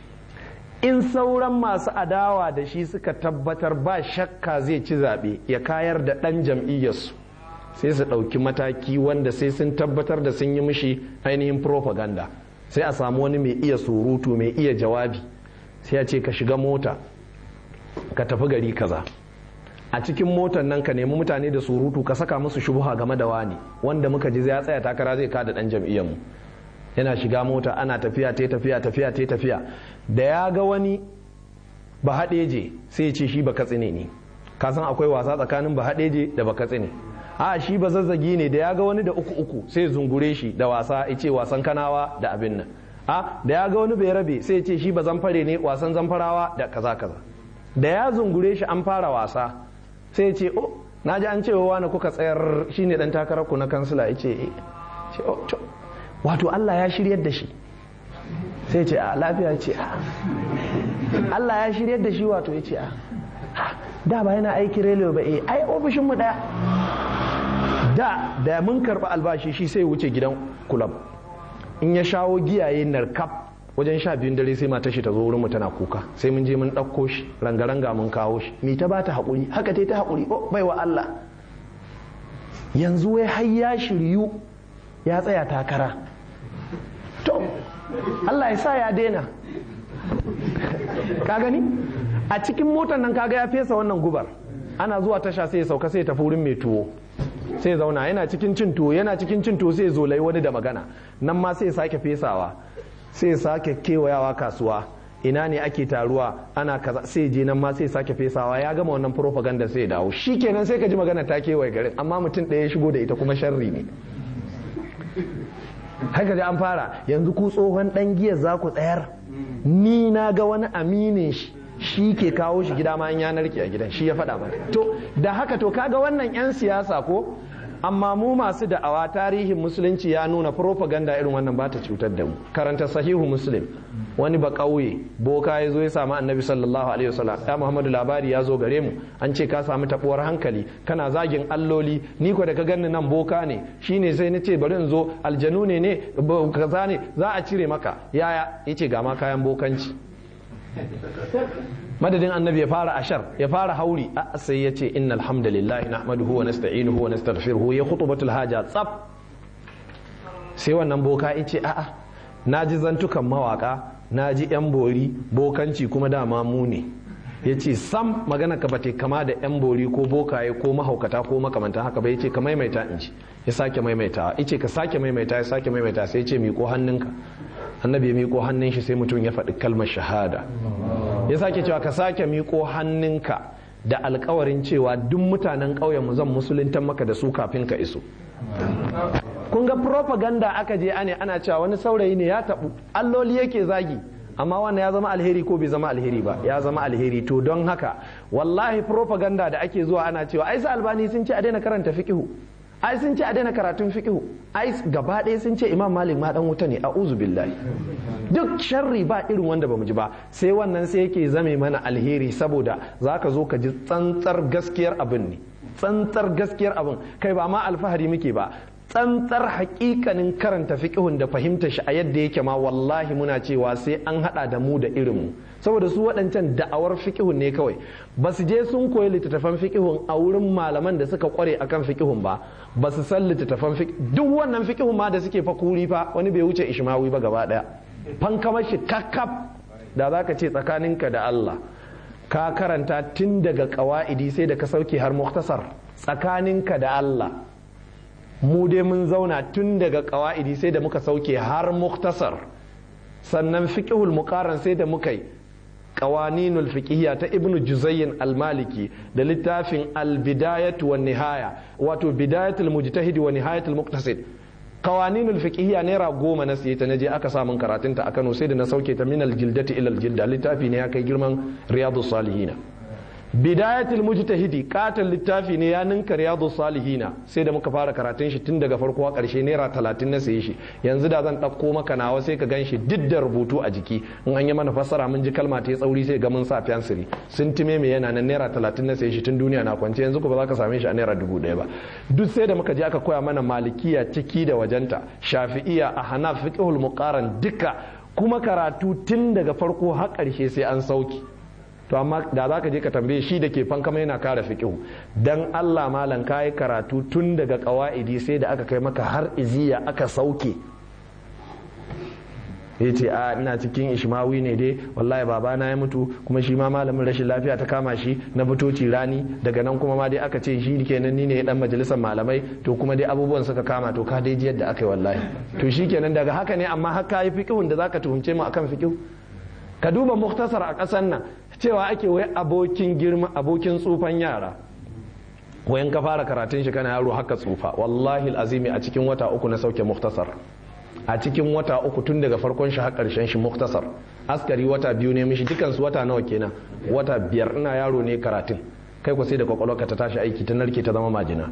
in sauran masu adawa da shi suka tabbatar ba shakka zai ci zaɓe ya kayar da ɗan jam'iyyarsu sai su ɗauki mataki wanda sai sun tabbatar da sun yi mishi ainihin propaganda sai a samu wani mai iya surutu mai iya jawabi sai ya ce ka shiga mota ka tafi gari kaza a cikin motar nan ka nemi mutane da surutu ka saka musu shubuha game da wani wanda muka ji ya tsaya takara zai kada dan jam'iyyarmu yana shiga mota ana tafiya ta tafiya tafiya ta tafiya da ya ga wani ba haɗeje sai ya ce shi ba katsine ne ka san akwai wasa tsakanin ba haɗeje da ba katsine a shi ba zazzagi ne da ya ga wani da uku uku sai zungure shi da wasa ya ce wasan kanawa da abin nan a da ya ga wani bai rabe sai ya ce shi ba zamfare ne wasan zamfarawa da kaza kaza da ya zungure shi an fara wasa sai ce o na ji an cewa wani kuka tsayar shine dan takarar ku na kansila ya ce wato Allah ya shiryar da shi sai ce a lafiya ce a Allah ya shiryar da shi wato ya ce a da ba yana aiki relewa ba eh ai ofishin mu daya da da mun karba albashi shi sai wuce gidan kulab in ya shawo giyaye narkaf wajen sha biyun dare sai mata shi ta zo wurin mu tana kuka sai mun je mun ɗauko shi ranga-ranga mun kawo shi mi ta bata haƙuri haka ta ta haƙuri oh bai wa Allah yanzu wai har ya shiryu ya tsaya takara to Allah ya sa ya daina ka gani a cikin motar nan kaga ya fesa wannan gubar ana zuwa tasha sai ya sauka sai ya tafi wurin mai tuwo sai zauna yana cikin cin tuwo yana cikin cin tuwo sai zo lai wani da magana nan ma sai sake fesawa sai sake kewayawa kasuwa ina ne ake taruwa ana kaza sai je nan ma sai sake fesawa ya gama wannan propaganda sai dawo shikenan sai ka ji magana ta kewaye garin amma mutum ɗaya ya shigo da ita kuma sharri ne haka da an fara yanzu ku tsohon dan giya za ku tsayar ni na ga wani aminin shi shi ke kawo shi gida ma an yanar ki a gidan shi ya faɗa mana to da haka to kaga wannan 'yan siyasa ko amma mu masu da'awa tarihin musulunci ya nuna propaganda irin wannan ba ta cutar da mu karanta sahihu muslim wani ba ƙauye boka ya zo ya samu annabi sallallahu alaihi wasallam ya muhammadu labari ya zo gare mu an ce ka samu tabuwar hankali kana zagin alloli ni ko da ka ganni nan boka ne shine sai na ce bari in zo aljanu ne ne kaza ne za a cire maka yaya yace ga ma kayan bokanci madadin annabi ya fara ashar ya fara hauri a sai ya ce inna alhamdulillah nahmaduhu wa nasta'inuhu wa nastaghfiruhu ya khutbatul haja tsaf sai wannan boka ya ce a'a na ji zantukan mawaka na ji yan bori bokanci kuma dama mu ne ya ce sam magana ka bate kama da yan bori ko bokaye ko mahaukata ko makamantan haka ba ya ce ka maimaita in ci ya sake maimaita ya ce ka sake maimaita ya sake maimaita sai ya ce miƙo hannunka annabi ya miƙo hannun shi sai mutum ya faɗi kalmar shahada ya sake cewa ka sake miƙo hannunka da alkawarin cewa duk mutanen ƙauyen mu zan musuluntan maka da su kafin ka iso kun ga propaganda aka je ane ana cewa wani saurayi ne ya taɓu alloli yake zagi amma wannan ya zama alheri ko bai zama alheri ba ya zama alheri to don haka wallahi propaganda da ake zuwa ana cewa ai albani sun ce a daina karanta fiqihu ai sun ce a daina karatun fiqihu ai gaba ɗaya sun ce imam malik ma dan wuta ne a'udhu billahi duk sharri ba irin wanda bamu ji ba sai wannan sai yake zame mana alheri saboda zaka zo ka ji tsantsar gaskiyar abin ne tsantsar gaskiyar abin kai ba ma alfahari muke ba tsantsar hakikanin karanta fiqhun da fahimta shi a yadda yake ma wallahi muna cewa sai an hada da mu da irinmu saboda su waɗancan da'awar fiqhun ne kawai ba su je sun koyi littattafan fiqhun a wurin malaman da suka kware akan fiqhun ba ba su san littattafan fiqh duk wannan fiqhun ma da suke fakuri fa wani bai wuce ishmawi ba gaba daya fankamar shi kakkaf da za ka ce tsakaninka da Allah ka karanta tun daga ƙawa'idi sai da ka sauke har muktasar tsakaninka da Allah mu dai mun zauna tun daga ƙawa'idi sai da muka sauke har muktasar sannan fiqhul muqaran sai da muka yi qawaninul fiqhiyya ta ibnu juzayyin al-maliki da littafin al-bidayatu wan nihaya wato bidayatul mujtahid wa nihayatul muqtasid qawaninul fiqhiyya naira goma na siye ta naje aka samun karatunta a Kano sai da na sauke ta min al-jildati ila al-jilda littafi ne ya kai girman riyadus salihina bidayatul mujtahidi katon littafi ne ya ninka riyadu salihina sai da muka fara karatun shi tun daga farko a karshe naira talatin na saye shi yanzu da zan ɗauko maka nawa sai ka gan shi duk da rubutu a jiki in an yi mana fassara mun ji kalma ta yi tsauri sai ga mun sa fyansiri sun time mai yana nan naira talatin na saye shi tun duniya na kwance yanzu ko ba za ka same shi a naira dubu ɗaya ba duk sai da muka je aka koya mana malikiya ciki da wajenta shafi'iya a hanaf fiqhul muqaran duka kuma karatu tun daga farko har ƙarshe sai an sauki to amma da za ka je ka tambaye shi da ke fankama yana kara fiƙihu dan Allah malam ka yi karatu tun daga ƙawa'idi sai da aka kai maka har iziya aka sauke ya ce a ina cikin ishmawi ne dai wallahi babana ya mutu kuma shi ma malamin rashin lafiya ta kama shi na fitoci rani daga nan kuma ma dai aka ce shi kenan ni ne dan majalisar malamai to kuma dai abubuwan suka kama to ka dai ji yadda aka yi wallahi to shi kenan daga haka ne amma haka yi fiƙihun da zaka tuhumce mu akan fiƙihu ka duba muktasar a ƙasar nan cewa ake wai abokin girma abokin tsufan yara wayan ka fara karatun shi kana yaro haka tsufa wallahi azimi a cikin wata uku na sauke muktasar a cikin wata uku tun daga farkon shi har karshen shi muktasar askari wata biyu ne mishi dukansu wata nawa kenan wata biyar ina yaro ne karatun kai ku sai da kwakwalwarka ta tashi aiki ta narke ta zama majina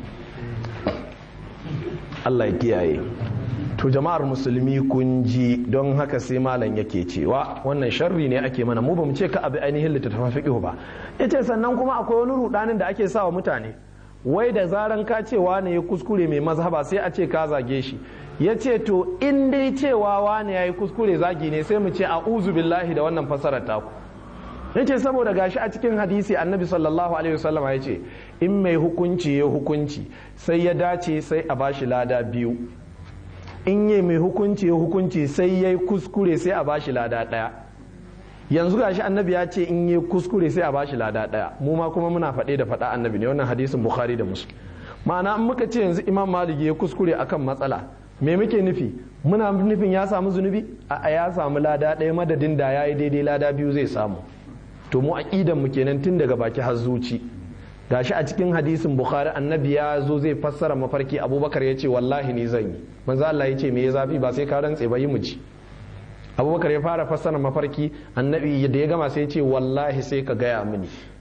Allah ya kiyaye to jama'ar musulmi kun ji don haka sai malam yake cewa wannan sharri ne ake mana mu ba mu ce ka abi ainihin littattafan fiqh ba yace sannan kuma akwai wani rudanin da ake sawa mutane wai da zaran ka ce wane ya kuskure mai mazhaba sai a ce ka zage shi yace to in dai cewa wane yayi kuskure zagi ne sai mu ce a'udhu billahi da wannan fasarar taku yace saboda gashi a cikin hadisi annabi sallallahu alaihi wasallam yace in mai hukunci ya hukunci sai ya dace sai a bashi lada biyu in yi mai hukunci ya hukunci sai ya yi kuskure sai a bashi lada ɗaya yanzu gashi annabi ya ce in yi kuskure sai a bashi lada ɗaya mu ma kuma muna faɗe da faɗa annabi ne wannan hadisin bukhari da muslim ma'ana in muka ce yanzu imam malik ya kuskure akan matsala me muke nufi muna nufin ya samu zunubi a ya samu lada ɗaya madadin da ya yi daidai lada biyu zai samu to mu aqidan mu kenan tun daga baki har zuci gashi a cikin hadisin bukhari annabi ya zo zai fassara mafarki abubakar ya ce wallahi ni zan yi manzo Allah ya ce me ya zafi ba sai ka rantse ba yi mu ci abubakar ya fara fassara mafarki annabi da ya gama sai ya ce wallahi sai ka gaya mini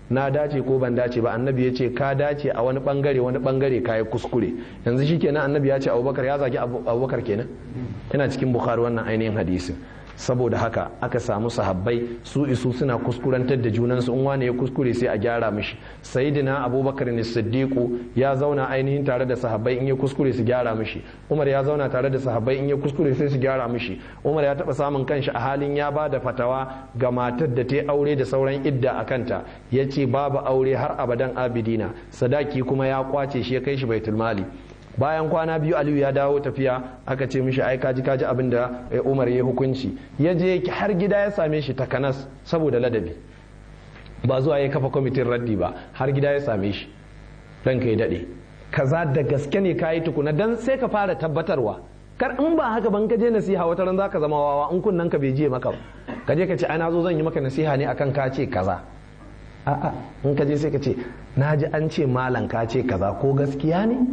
na dace ko ban dace ba annabi ya ce ka dace a wani bangare wani bangare ka yi kuskure yanzu shi kenan annabi ya ce abubakar ya zagi abubakar kenan yana cikin bukhari wannan ainihin hadisin saboda haka aka samu sahabbai su isu suna kuskurantar da junansu in wane ya kuskure sai a gyara mishi sayyidina abubakar ne siddiqu ya zauna ainihin tare da sahabbai in ya kuskure su gyara mishi umar ya zauna tare da sahabbai in ya kuskure sai su gyara mishi umar ya taba samun kanshi a halin ya ba da fatawa ga matar da ta aure da sauran idda a kanta ya ce babu aure har abadan abidina sadaki kuma ya kwace shi ya kai shi baitul mali bayan kwana biyu aliyu ya dawo tafiya aka ce mishi ai kaji kaji abin da umar ya hukunci ya je har gida ya same shi takanas saboda ladabi ba zuwa ya kafa kwamitin raddi ba har gida ya same shi dan kai daɗe kaza da gaske ne kayi tukuna dan sai ka fara tabbatarwa kar in ba haka ban ka je nasiha wata ran zaka zama wawa in kunnan ka bai je maka ba ka je ka ce ana zo zan yi maka nasiha ne akan ka ce kaza a'a in ka je sai ka ce na ji an ce malam ka ce kaza ko gaskiya ne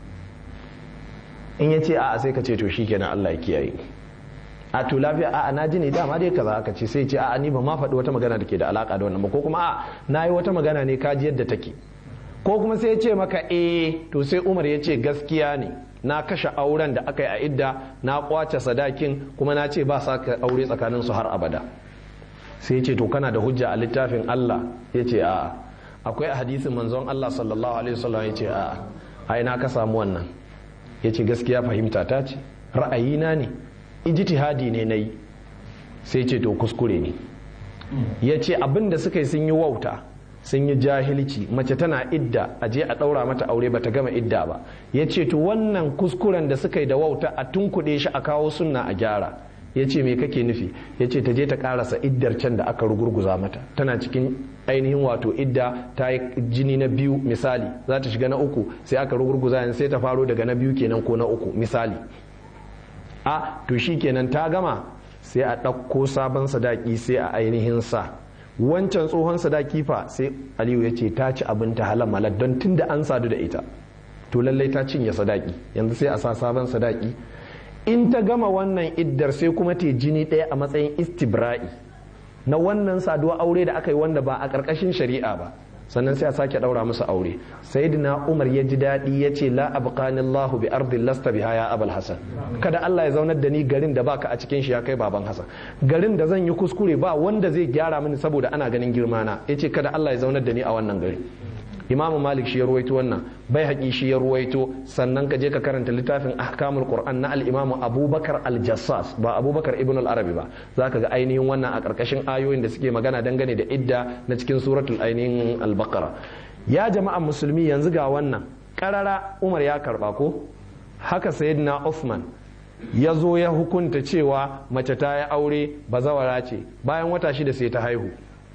in ya ce a'a sai ka ce to shi kenan Allah ya kiyaye a to lafiya a'a na ji ne dama dai kaza aka ce sai ce a'a ni ba ma faɗi wata magana da ke da alaka da wannan ba ko kuma a'a na yi wata magana ne ka ji yadda take ko kuma sai ya ce maka eh to sai Umar ya ce gaskiya ne na kashe auren da aka yi a idda na kwace sadakin kuma na ce ba sa ka aure tsakanin su har abada sai ya ce to kana da hujja a littafin Allah ya ce a'a akwai a hadisin manzon Allah sallallahu alaihi wasallam ya ce a'a ai na ka samu wannan ya ce gaskiya fahimta ta ce ra'ayina ne ijtihadi ne na yi sai ce to kuskure ne ya ce abin da suka yi sun yi wauta sun yi jahilci mace tana idda a je a ɗaura mata aure bata gama idda ba ya ce to wannan kuskuren da suka yi da wauta a tunkuɗe shi a kawo sunna a gyara ya ce me kake nufi ya ce ta je ta karasa iddar can da aka rugurguza mata tana cikin ainihin wato idda ta yi jini na biyu misali za ta shiga na uku sai aka rugurguza yanzu sai ta faro daga na biyu kenan ko na uku misali a to shi kenan ta gama sai a ɗauko sabon sadaki sai a ainihin sa wancan tsohon sadaki fa sai aliyu ya ce ta ci abin ta halamalar don tun da an sadu da ita to lallai ta cinye sadaki yanzu sai a sa sabon sadaki in ta gama wannan iddar sai kuma ta jini ɗaya a matsayin istibra'i na wannan saduwa aure da aka yi wanda ba a ƙarƙashin shari'a ba sannan sai a sake ɗaura musu aure sayyidina umar ya ji daɗi ya ce la abqani Allahu bi ardin lasta biha ya abul hasan kada Allah ya zaunar da ni garin da baka a cikin shi ya kai baban hasan garin da zan yi kuskure ba wanda zai gyara mini saboda ana ganin girmana yace kada Allah ya zaunar da ni a wannan gari imam malik shi ya ruwaito wannan bai haƙi shi ya ruwaito sannan ka je ka karanta littafin ahkamul qur'an na al-imamu abubakar al-jassas ba abubakar ibn al-arabi ba zaka ga ainihin wannan a ƙarƙashin ayoyin da suke magana dangane da idda na cikin suratul ainihin al-baqara ya jama'an musulmi yanzu ga wannan karara umar ya karba ko haka sayyidina Uthman ya zo ya hukunta cewa mace ta yi aure bazawara ce bayan wata shida sai ta haihu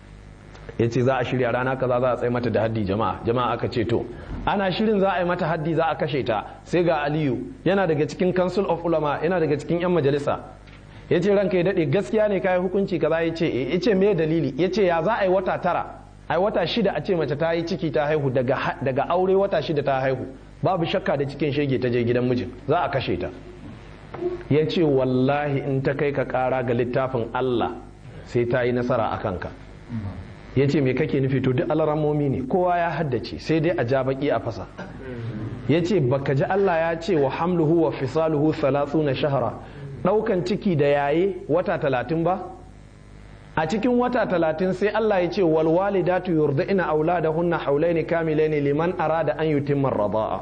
ya ce za a shirya rana kaza za a tsaye mata da haddi jama'a jama'a aka ce to ana shirin za a yi mata haddi za a kashe ta sai ga aliyu yana daga cikin council of ulama yana daga cikin yan majalisa ya ce ranka ya daɗe gaskiya ne kayi hukunci kaza ya ce ya ce me dalili ya ce ya za a yi wata tara ai wata shida a ce mace ta yi ciki ta haihu daga aure wata shida ta haihu babu shakka da cikin shege ta je gidan mijin za a kashe ta ya ce wallahi in ta kai ka kara ga littafin Allah sai ta yi nasara a kanka ya ce me kake nufi to duk alaramomi ne kowa ya haddace sai dai a ja baki a fasa ya ce baka ji Allah ya ce wa hamluhu wa fisaluhu na shahara ɗaukan ciki da yaye wata talatin ba a cikin wata talatin sai Allah ya ce wal walidatu yurdina auladahunna haulaini kamilaini liman arada an yutimma radaa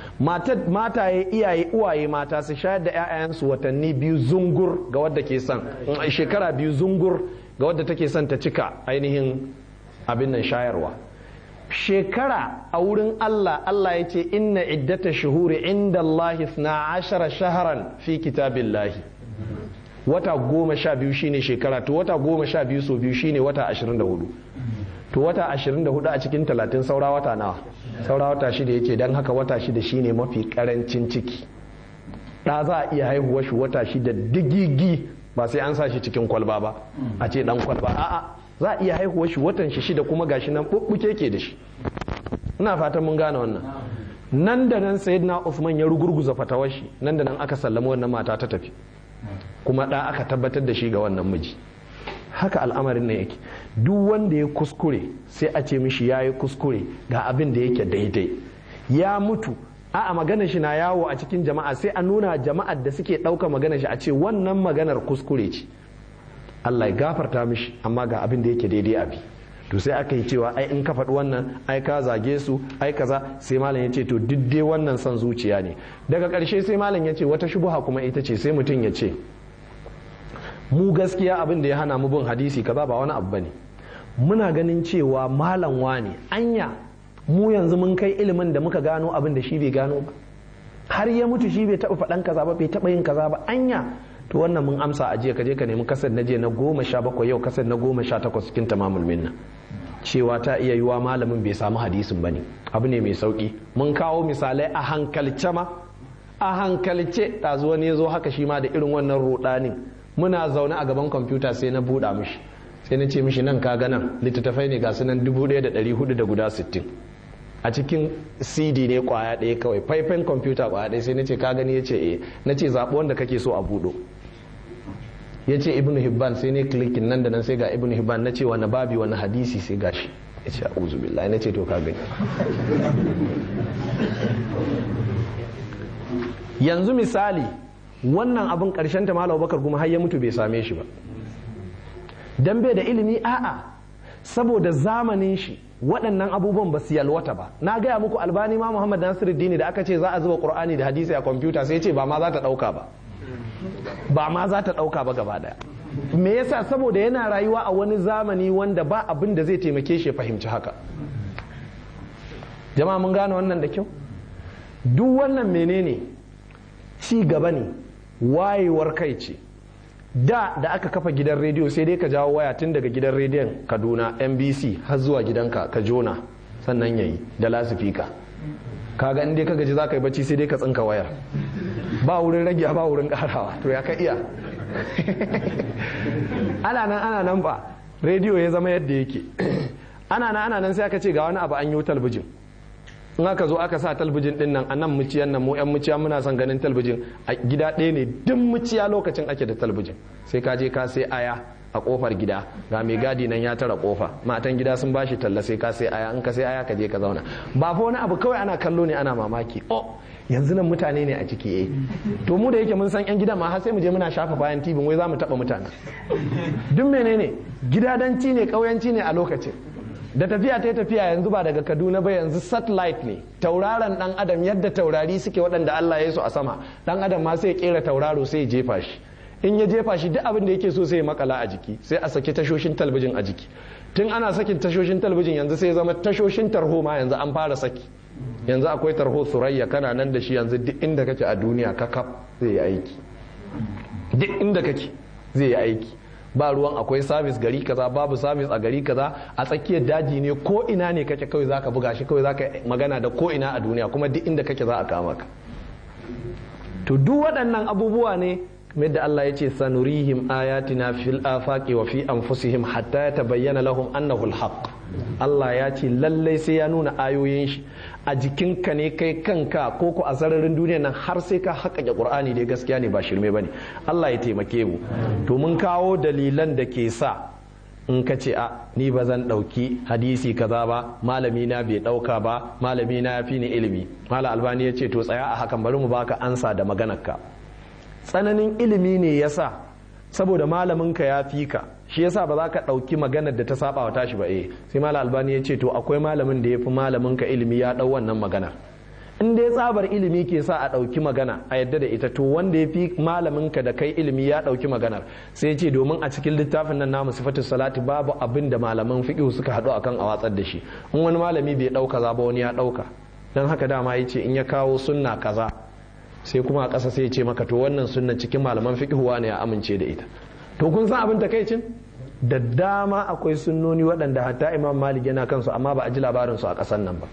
mataye iyaye uwaye mata su shayar da 'ya'yansu watanni biyu zungur ga wadda ke son shekara biyu zungur ga wadda take son ta cika ainihin abin nan shayarwa shekara a wurin Allah Allah ya ce inna iddata shuhuri inda Allah na ashara shaharan fi kitabillahi wata goma sha biyu shine shekara to wata goma sha biyu so biyu shine wata ashirin da hudu to wata ashirin da hudu a cikin talatin saura wata nawa saura wata shida ya ce don haka wata shida shine mafi karancin ciki ɗa za a iya haihuwa shi wata shida digigi ba sai an sa shi cikin kwalba ba a ce dan kwalba a'a za a iya haihuwa shi watan shi shida kuma gashi nan bubbuke ke da shi ina fatan mun gane wannan nan da nan sayyidina Uthman ya rugurguza fatawar shi nan da nan aka sallama wannan mata ta tafi kuma da aka tabbatar da shi ga wannan miji haka al'amarin ne yake duk wanda ya kuskure sai a ce mishi ya yi kuskure ga abin da yake daidai ya mutu a magana shi na yawo a cikin jama'a sai a nuna jama'ar da suke ɗauka magana shi a ce wannan maganar kuskure ce Allah ya gafarta mishi amma ga abin da yake daidai abi to sai aka yi cewa ai in ka faɗi wannan ai ka zage su ai kaza sai malam ya ce to duk dai wannan son zuciya ne daga ƙarshe sai malam ya ce wata shubuha kuma ita ce sai mutum ya ce mu gaskiya abin da ya hana mu bin hadisi kaza ba wani abu bane muna ganin cewa malam wane anya mu yanzu mun kai ilimin da muka gano abin da shi bai gano ba har ya mutu shi bai taɓa faɗan kaza ba bai taɓa yin kaza ba anya to wannan mun amsa a jiya kaje ka nemi kasar na je na goma sha bakwai yau kasar na goma sha takwas cikin tamamul minna cewa ta iya yiwa malamin bai samu hadisin ba ne abu ne mai sauki mun kawo misalai a hankalce ma a hankalce ɗazu wani ya zo haka shi ma da irin wannan rudanin muna zaune a gaban kwamfuta sai na buɗa mishi sai na ce mishi nan ka nan littattafai ne ga sunan dubu ɗaya da ɗari hudu da guda sittin a cikin cd ne kwaya ɗaya kawai faifan kwamfuta kwaya ɗaya sai na ce ka gani ya ce eh na ce zaɓi wanda kake so a buɗo ya ce ibn hibban sai ne klikin nan da nan sai ga ibn hibban na ce wani babi wani hadisi sai gashi ya ce a'udhu billahi na ce to ka gani yanzu misali wannan abin karshen ta malam bakar kuma har ya mutu bai same shi ba dan bai da ilimi a'a saboda zamanin shi waɗannan abubuwan ba su yalwata ba na gaya muku albani ma muhammad nasiruddin da aka ce za a zuba qur'ani da hadisi a kwamfuta sai ce ba ma za ta ɗauka ba ba ma za ta ɗauka ba gaba ɗaya me yasa saboda yana rayuwa a wani zamani wanda ba abin da zai taimake shi fahimci haka jama'a mun gane wannan da kyau duk wannan menene ci gaba ne wayewar kai ce da da aka kafa gidan rediyo sai dai ka jawo waya tun daga gidan rediyon kaduna nbc har zuwa gidanka ka jona sannan yayi da lasifika kaga in dai ka gaji za ka yi bacci sai dai ka tsinka wayar ba wurin rage ba wurin karawa to ya ka iya ana nan ana nan ba rediyo ya zama yadda yake ana nan ana nan sai aka ce ga wani abu an yi talbijin in aka zo aka sa talbijin din nan a nan muciyan nan mu yan muciya muna son ganin talbijin a gida ɗaya ne duk muciya lokacin ake da talbijin sai ka je ka sai aya a kofar gida ga mai gadi nan ya tara kofa matan gida sun bashi talla sai ka sai aya in ka sai aya ka je ka zauna ba fa wani abu kawai ana kallo ne ana mamaki oh yanzu nan mutane ne a ciki eh to mu da yake mun san yan gidan ma har sai mu je muna shafa bayan tibin wai za mu taba mutane duk menene gidadanci ne kauyanci ne a lokacin da tafiya ta tafiya yanzu ba daga kaduna ba yanzu satellite ne tauraron dan adam yadda taurari suke waɗanda allah ya su a sama dan adam ma sai ya kera tauraro sai ya jefa shi in ya jefa shi duk abin da yake so sai ya makala a jiki sai a saki tashoshin talabijin a jiki tun ana sakin tashoshin talabijin yanzu sai ya zama tashoshin tarho ma yanzu an fara saki yanzu akwai tarho surayya kana nan da shi yanzu duk inda kake a duniya kakaf zai yi aiki duk inda kake zai yi aiki ba ruwan akwai sabis gari kaza babu sabis a gari kaza a tsakiyar daji ne ko ina ne kake kawai zaka buga shi kawai zaka magana da ko ina a duniya kuma duk inda kake za a kama ka to duk waɗannan abubuwa ne yadda Allah ya ce sanurihim ayatina fil afaqi wa fi anfusihim hatta yatabayyana lahum annahu alhaq Allah ya ce lallai sai ya nuna ayoyin shi a jikinka ne kai kanka ko ko a sararin duniya nan har sai ka haƙaƙe Qur'ani dai gaskiya ne ba shirme bane Allah ya taimake mu to mun kawo dalilan da ke sa in ka ce a ni ba zan ɗauki hadisi kaza ba malami na bai ɗauka ba malami na ya fi ni ilimi malam albani ya ce to tsaya a hakan bari mu baka ansa da maganarka tsananin ilimi ne yasa saboda malaminka ya fi ka shi yasa ba za ka ɗauki maganar da ta saba wa tashi ba eh sai malam albani ya ce to akwai malamin da ya fi malaminka ilimi ya ɗau wannan maganar in dai tsabar ilimi ke sa a ɗauki magana a yadda da ita to wanda ya fi malaminka da kai ilimi ya ɗauki maganar sai ce domin a cikin littafin nan namu sifatu salati babu abin da malaman fiqh suka haɗu akan a watsar da shi in wani malami bai ɗauka za ba wani ya ɗauka don haka dama ya ce in ya kawo sunna kaza sai kuma a ƙasa sai ya ce maka to wannan sunna cikin malaman fiqh ne ya amince da ita to kun san abin takaicin da dama akwai sunnoni waɗanda hatta imam malik yana kansu amma ba a ji labarin su a ƙasar nan ba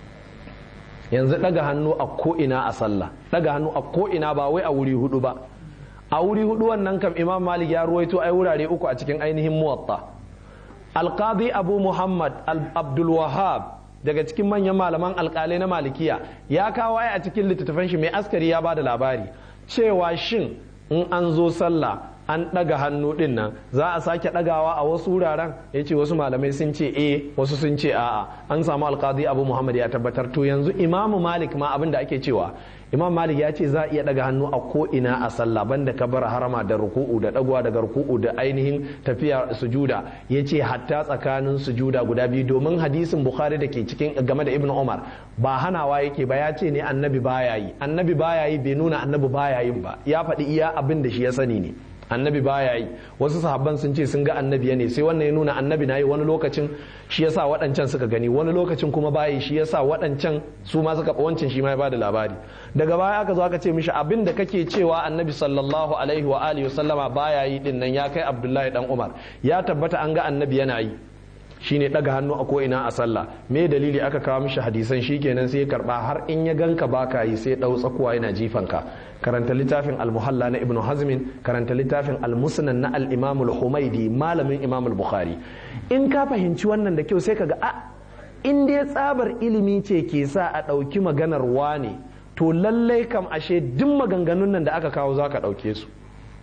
yanzu daga hannu a ko'ina a sallah daga hannu a ko'ina ba wai a wuri hudu ba a wuri hudu wannan kam imam malik ya ruwaito ai wurare uku a cikin ainihin muwatta alqadi abu muhammad abdul wahab daga cikin manyan malaman alkalai na malikiya ya kawo ai a cikin littattafan shi mai askari ya ba da labari cewa shin in an zo sallah an ɗaga hannu ɗin nan za a sake ɗagawa a wasu wuraren ya ce wasu malamai sun ce e wasu sun ce a'a an samu alkazi abu muhammad ya tabbatar to yanzu imamu malik ma abin da ake cewa imam malik ya ce za a iya ɗaga hannu a ko ina a sallah banda kabar harama da ruku'u da ɗagowa daga ruku'u da ainihin tafiya sujuda ya ce hatta tsakanin sujuda guda biyu domin hadisin bukhari da ke cikin game da ibn umar ba hanawa yake ba ya ce ne annabi baya yi annabi baya yi bai nuna annabi baya yin ba ya faɗi iya abin da shi ya sani ne annabi baya yi wasu sahabban sun ce sun ga annabi ne sai wannan ya nuna annabi na yi wani lokacin shi yasa waɗancan suka gani wani lokacin kuma bayi shi yasa waɗancan su ma suka wancan shi ma ya bada labari daga baya aka zo aka ce mishi abin da kake cewa annabi sallallahu alaihi wa alihi wasallama baya yi din nan ya kai abdullahi dan umar ya tabbata an ga annabi yana yi shine daga hannu a ko'ina a sallah me dalili aka kawo mishi hadisan shikenan sai ya karba har in ya ganka baka yi sai dau tsakuwa yana jifanka karanta littafin al-muhalla na ibnu hazmin karanta littafin al-musnad na al-imam al-humaidi malamin imam al-bukhari in ka fahimci wannan da kyau sai kaga a in dai tsabar ilimi ce ke sa a ɗauki maganar wane to lallai kam ashe duk maganganun nan da aka kawo za ka ɗauke su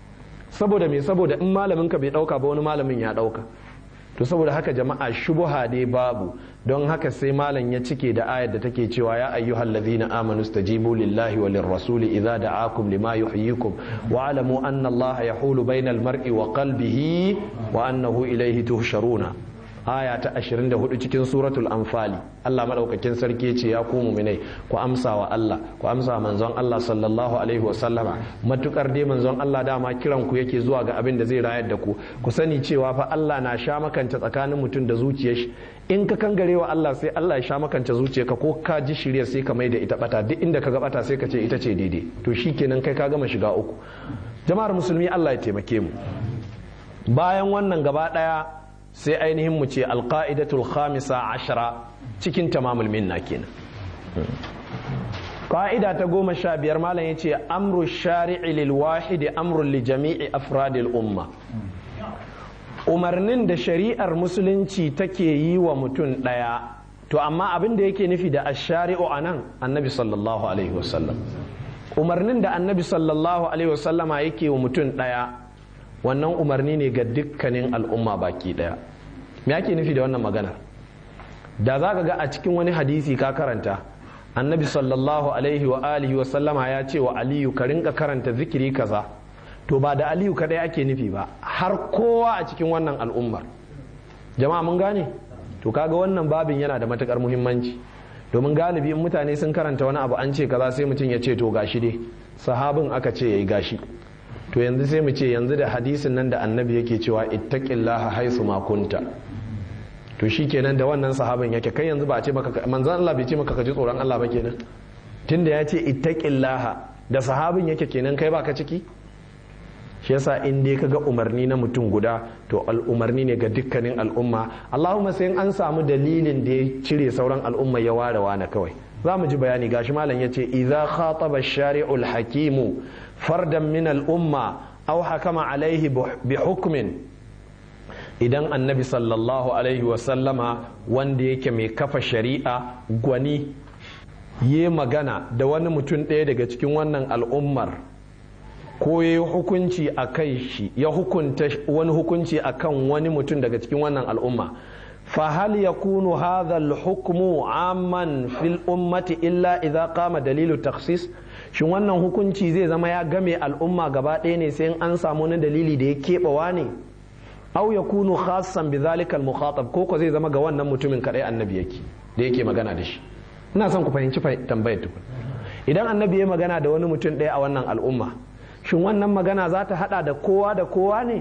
saboda me saboda in malamin ka bai ɗauka ba wani malamin ya ɗauka to saboda haka jama'a shubuha dai babu don haka sai malam ya cike da ayar da take cewa ya ayyuhal ladhina amanu stajibu lillahi wa lirrasuli idza da'akum lima yuhyikum wa alamu anna allaha yahulu bainal mar'i wa qalbihi wa annahu ilayhi tuhsharuna aya ta 24 cikin suratul anfali Allah madaukakin sarki ce ya ku mu'minai ku amsa wa Allah ku amsa manzon Allah sallallahu alaihi wa sallama matukar dai manzon Allah dama kiran ku yake zuwa ga abin da zai rayar da ku ku sani cewa fa Allah na sha makanta tsakanin mutum da zuciyar shi in ka kangare wa Allah sai Allah ya sha makanta zuciyarka ko ka ji shirya sai ka mai da ita bata duk inda ka ga bata sai ka ce ita ce daidai to shikenan kai ka gama shiga uku jama'ar musulmi Allah ya taimake mu bayan wannan gaba daya sai ainihin mu ce alƙa'idatul khamisa ashara cikin tamamul minna kenan ƙa'ida ta goma sha biyar malam ya ce amru shari'i lil wahidi amrun li jami'i afradil umma umarnin da shari'ar musulunci take yi wa mutum ɗaya to amma abin da yake nufi da ashari'u a nan annabi sallallahu alaihi wasallam umarnin da annabi sallallahu alaihi wasallama yake wa mutum ɗaya wannan umarni ne ga dukkanin al'umma baki daya me ake nufi da wannan magana da za ka ga a cikin wani hadisi ka karanta annabi sallallahu alaihi wa alihi wa sallama ya ce wa aliyu ka rinka karanta zikiri kaza to ba da aliyu kadai ake nufi ba har kowa a cikin wannan al'ummar jama'a mun gane to kaga wannan babin yana da matukar muhimmanci domin galibi in mutane sun karanta wani abu an ce kaza sai mutum ya ce to gashi dai sahabin aka ce yayi gashi to yanzu sai mu ce yanzu da hadisin nan da annabi yake cewa ittaqillaha haisu ma kunta to shikenan da wannan sahabin yake kai yanzu ba a ce maka manzon Allah bai ce maka ka ji tsoron Allah ba kenan tunda ya ce ittaqillaha da sahabin yake kenan kai baka ciki shi yasa in dai kaga umarni na mutum guda to al'umarni ne ga dukkanin al'umma Allahumma sai an samu dalilin da ya cire sauran al'umma ya ware wane kawai za mu ji bayani gashi malam yace idza khataba shari'ul hakimu fardan min al'umma aw hakama alaihi bi hukmin idan annabi sallallahu alaihi wasallama wanda yake mai kafa shari'a gwani yi magana da wani mutum ɗaya daga cikin wannan al'ummar ko ya yi hukunci a kai shi ya hukunta wani hukunci a kan wani mutum daga cikin wannan al'umma fahal ya kunu hadhal hukmu amman fil ummati illa idza qama dalilu taksis shin wannan hukunci zai zama ya game al'umma gaba ɗaya ne sai an samu wani dalili da ya keɓawa ne au ya kunu khassan bi zalikal mukhatab ko ko zai zama ga wannan mutumin kadai annabi yake da yake magana da shi ina son ku fahimci tambayar tukun idan annabi ya magana da wani mutum ɗaya a wannan al'umma shin wannan magana za ta hada da kowa da kowa ne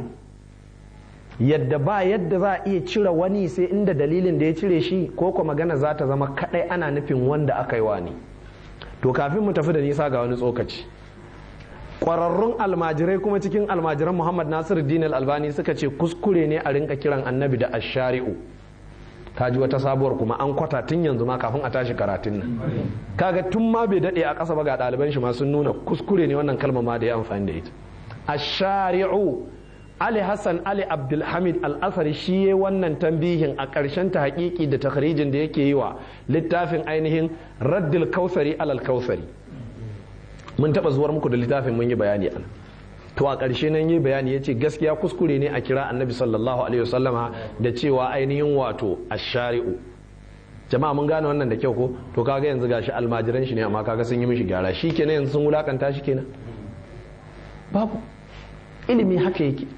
yadda ba yadda za a iya cire wani sai inda dalilin da ya cire shi ko ko magana za ta zama kadai ana nufin wanda aka yi wani to kafin mu tafi da nisa ga wani tsokaci kwararrun almajirai kuma cikin almajiran muhammad nasiru dinal albani suka ce kuskure ne a rinka kiran annabi da ashari'u kaji wata sabuwar kuma an kwata tun yanzu ma kafin a tashi karatun nan kaga tun ma bai dade a ƙasa ba ga ɗaliban shi ma sun nuna kuskure ne wannan kalma ma da ya amfani da ita ashari'u ali hassan ali abdulhamid al-asari shi ya wannan tambihin a ƙarshen ta haƙiƙi da takharijin da yake yi wa littafin ainihin raddil kausari alal kausari mun taɓa zuwar muku da littafin mun yi bayani ana to a ƙarshe nan yi bayani ya ce gaskiya kuskure ne a kira annabi sallallahu alaihi wasallama da cewa ainihin wato ashari'u jama'a mun gane wannan da kyau ko to kaga yanzu gashi almajiran shi ne amma kaga sun yi mishi gyara shi kenan yanzu sun wulakanta shi kenan babu ilimi haka yake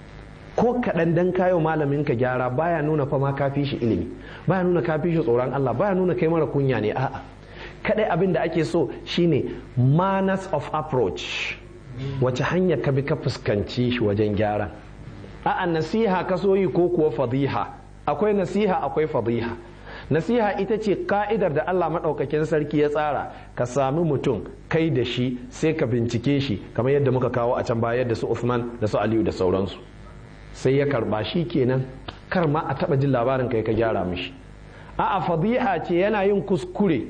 ko kaɗan dan kayo malamin ka gyara baya nuna fa ma kafi shi ilimi baya nuna kafi shi tsoron Allah baya nuna kai mara kunya ne a'a kadai abin da ake so shine manners of approach wace hanya ka bi ka fuskanci shi wajen gyara a'a nasiha ka so yi ko kuwa fadiha akwai nasiha akwai fadiha nasiha ita ce ka'idar da Allah maɗaukakin sarki ya tsara ka sami mutum kai da shi sai ka bincike shi kamar yadda muka kawo a can baya da su Uthman da su Aliyu da sauransu sai ya karba shi kenan kar ma a taba jin labarin kai ka gyara mishi a'a fadiha ce yana yin kuskure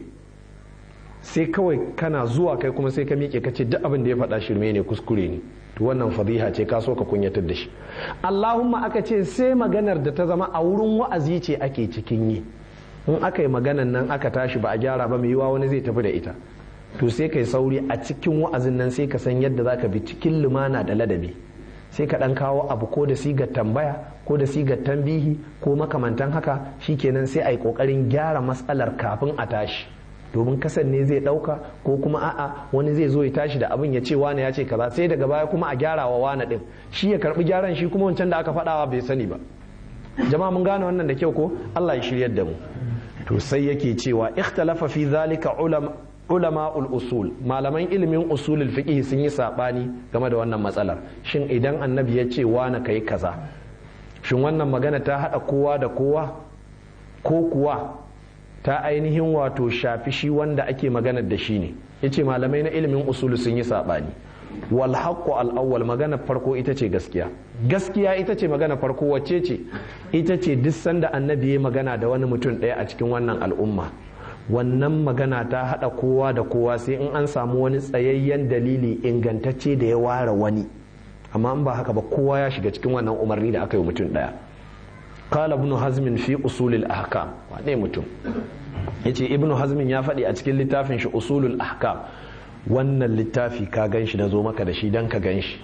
sai kawai kana zuwa kai kuma sai ka miƙe ka ce duk abin da ya faɗa shirme ne kuskure ne to wannan fadiha ce ka so ka kunyatar da shi Allahumma aka ce sai maganar da ta zama a wurin wa'azi ce ake cikin yi in aka yi maganan nan aka tashi ba a gyara ba mai yiwa wani zai tafi da ita to sai kai sauri a cikin wa'azin nan sai ka san yadda zaka bi cikin lumana da ladabi sai ka dan kawo abu ko da sigar tambaya ko da sigar tambihi ko makamantan haka shikenan sai a yi kokarin gyara matsalar kafin a tashi domin kasan ne zai dauka ko kuma a'a wani zai zo ya tashi da abin ya ce wane ya ce kaza sai daga baya kuma a gyara wa wane din shi ya karbi gyaran shi kuma wancan da aka faɗawa bai sani ba jama'a mun gane wannan da kyau ko Allah ya shiryar da mu to sai yake cewa ikhtalafa fi zalika ulama ulama usul malaman ilimin usulul fiqh sun yi sabani game da wannan matsalar shin idan annabi ya ce na kai kaza shin wannan magana ta hada kowa da kowa ko kuwa ta ainihin wato shafi shi wanda ake maganar da shi ne yace malamai na ilimin usul sun yi sabani wal haqqu al awwal magana farko ita ce gaskiya gaskiya ita ce magana farko wacce ce ita ce duk sanda annabi ya magana da wani mutum ɗaya a cikin wannan al'umma wannan magana ta haɗa kowa da kowa sai in an samu wani tsayayyen dalili ingantacce da ya ware wani amma in ba haka ba kowa ya shiga cikin wannan umarni da aka yi mutum ɗaya qala ibn hazmin fi usulil ahkam wane mutum yace ibn hazmin ya faɗi a cikin littafin shi usulul ahkam wannan littafi ka gan shi na zo maka da shi don ka gan shi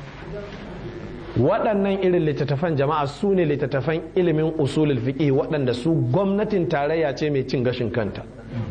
waɗannan irin littattafan jama'a su ne littattafan ilimin usulul fiqh waɗanda su gwamnatin tarayya ce mai cin gashin kanta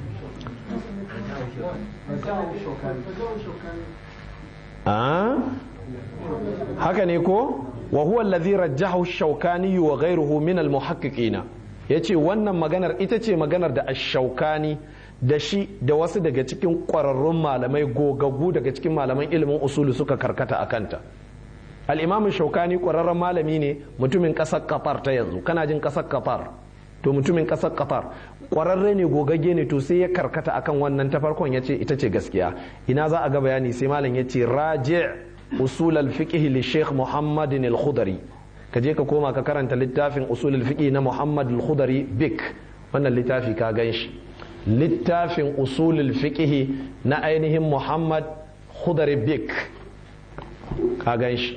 haka ne ko wa huwa allazi rajjahu shaukani wa ghayruhu min al muhaqqiqina yace wannan maganar ita ce maganar da ash-shaukani da shi da wasu daga cikin ƙwararrun malamai gogaggu daga cikin malaman ilimin usulu suka karkata a kanta al'imamin shaukani ƙwararren malami ne mutumin ƙasar qatar ta yanzu kana jin ƙasar qatar to mutumin ƙasar qatar ƙwararre ne gogagge ne to sai ya karkata akan wannan ta farkon ya ce ita ce gaskiya ina za a ga bayani sai malam ya ce raji usul al-fiqh li sheikh muhammadin al-khudari ka je ka koma ka karanta littafin usul al-fiqh na muhammad al-khudari bik wannan littafi ka gan shi littafin usulul fiqhi na ainihin muhammad khudari bik ka gan shi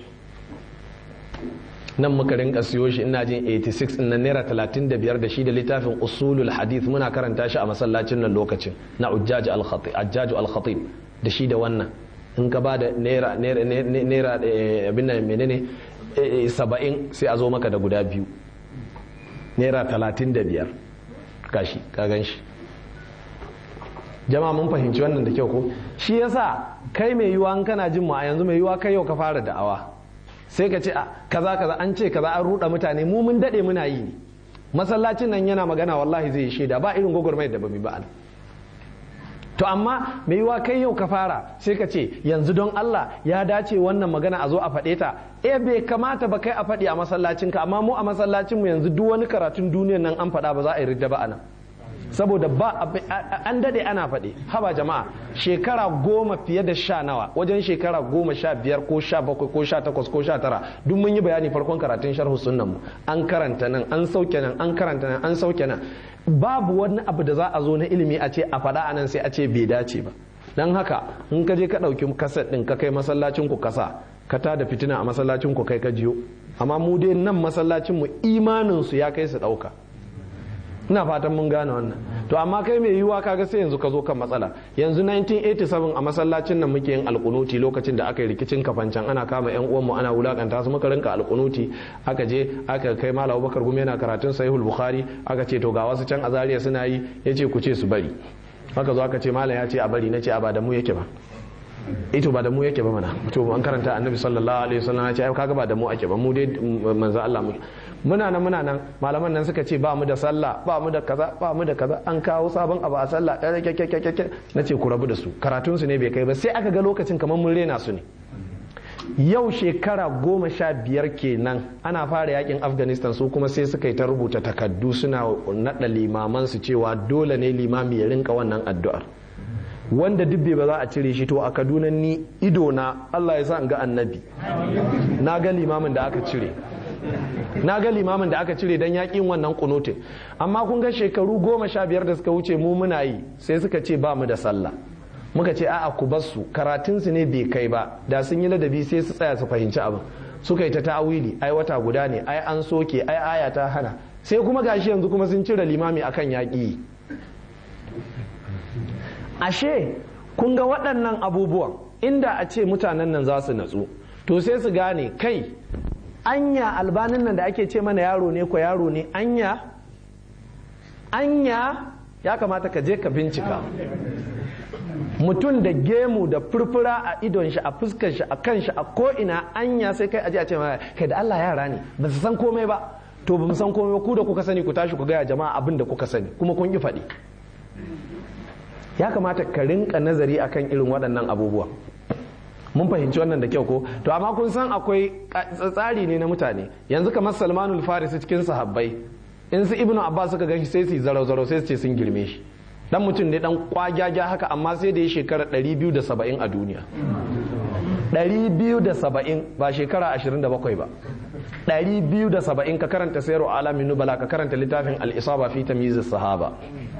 nan muka rinka siyo shi ina jin 86 na naira 35 da shi da littafin usulul hadith muna karanta shi a masallacin nan lokacin na ujjaju al-khatib da shi da wannan in ka ba da naira naira abin nan menene 70 sai a zo maka da guda biyu naira 35 gashi ka gan shi jama'a mun fahimci wannan da kyau ko shi yasa kai mai yiwa kana jin mu a yanzu mai yiwa kai yau ka fara da'awa sai ka ce a kaza kaza an ce kaza an ruɗa mutane mu mun dade muna yi ne masallacin nan yana magana wallahi zai shaida ba irin gwagwarmayar da bamu ba to amma mai yiwa kai yau ka fara sai ka ce yanzu don Allah ya dace wannan magana a zo a faɗe ta eh bai kamata ba kai a faɗi a masallacinka amma mu a masallacin mu yanzu duk wani karatun duniyar nan an faɗa ba za a yi ridda ba anan saboda ba an dade ana faɗi haba jama'a shekara goma fiye da sha nawa wajen shekara goma sha biyar ko sha bakwai ko sha takwas ko sha tara duk mun yi bayani farkon karatun sharhu sunnan mu an karanta nan an sauke nan an karanta nan an sauke nan babu wani abu da za a zo na ilimi a ce a faɗa anan sai a ce bai dace ba dan haka in ka je ka ɗauki kaset ɗin ka kai masallacin ku kasa ka ta da fitina a masallacin ku kai ka jiyo amma mu dai nan masallacin mu imanin su ya kai su ɗauka ina fatan mun gane wannan to amma kai mai yiwuwa kaga sai yanzu ka zo kan matsala yanzu 1987 a masallacin nan muke yin alkunuti lokacin da aka yi rikicin kafancan ana kama yan uwanmu ana wulakanta su muka rinka alkunuti aka je aka kai malam Abubakar Gumi yana karatun Sahihul Bukhari aka ce to ga wasu can azariya suna yi yace ku ce su bari haka zo aka ce malam ya ce a bari nace a ba da mu yake ba ito ba da mu yake ba mana to an karanta annabi sallallahu alaihi wasallam ya ce ai kaga ba da mu ake ba mu dai manzo Allah mu muna nan muna nan malaman nan suka ce ba mu da sallah ba mu da kaza ba mu da kaza an kawo sabon abu a sallah na ce ku rabu da su karatun su ne bai kai ba sai aka ga lokacin kamar mun rena su ne yau shekara goma sha biyar kenan ana fara yakin afghanistan su kuma sai suka yi ta rubuta takaddu suna naɗa limaman su cewa dole ne limami ya rinka wannan addu'ar wanda dubbe ba za a cire shi to a kaduna ni ido na allah ya sa in ga annabi na ga limamin da aka cire na ga limamin da aka cire don yakin wannan kunutin amma kun ga shekaru goma sha biyar da suka wuce mu muna yi sai suka ce ba mu da sallah muka ce a'a ku bar su karatunsu ne bai kai ba da sun yi ladabi sai su tsaya su fahimci abin suka yi ta ta'awili ai wata guda ne ai an soke ai aya ta hana sai kuma gashi yanzu kuma sun cire limami akan yaƙi ashe kun ga waɗannan abubuwan inda a ce mutanen nan za su natsu to sai su gane kai anya albanin nan da ake ce mana yaro ne ko yaro ne anya anya ya kamata ka je ka bincika mutum da gemu da furfura a idon shi a fuskar shi a kan shi a ko'ina anya sai kai aje a ce kai da Allah yara ne ba su san komai ba to ba mu san komai ba ku da kuka sani ku tashi ku gaya jama'a abin da kuka sani kuma kun yi faɗi ya kamata ka rinka nazari akan irin waɗannan abubuwa mun fahimci wannan da kyau ko to amma kun san akwai tsari ne na mutane yanzu kamar salmanul farisi cikin sahabbai in su ibnu abbas suka ganshi sai su zarau zarau sai su ce sun girme shi dan mutum ne dan kwagyaga haka amma sai da ya shekara 270 a duniya 270 ba shekara 27 ba 270 ka karanta sayarwa alamin nubala ka karanta littafin al-isaba fi tamyiz sahaba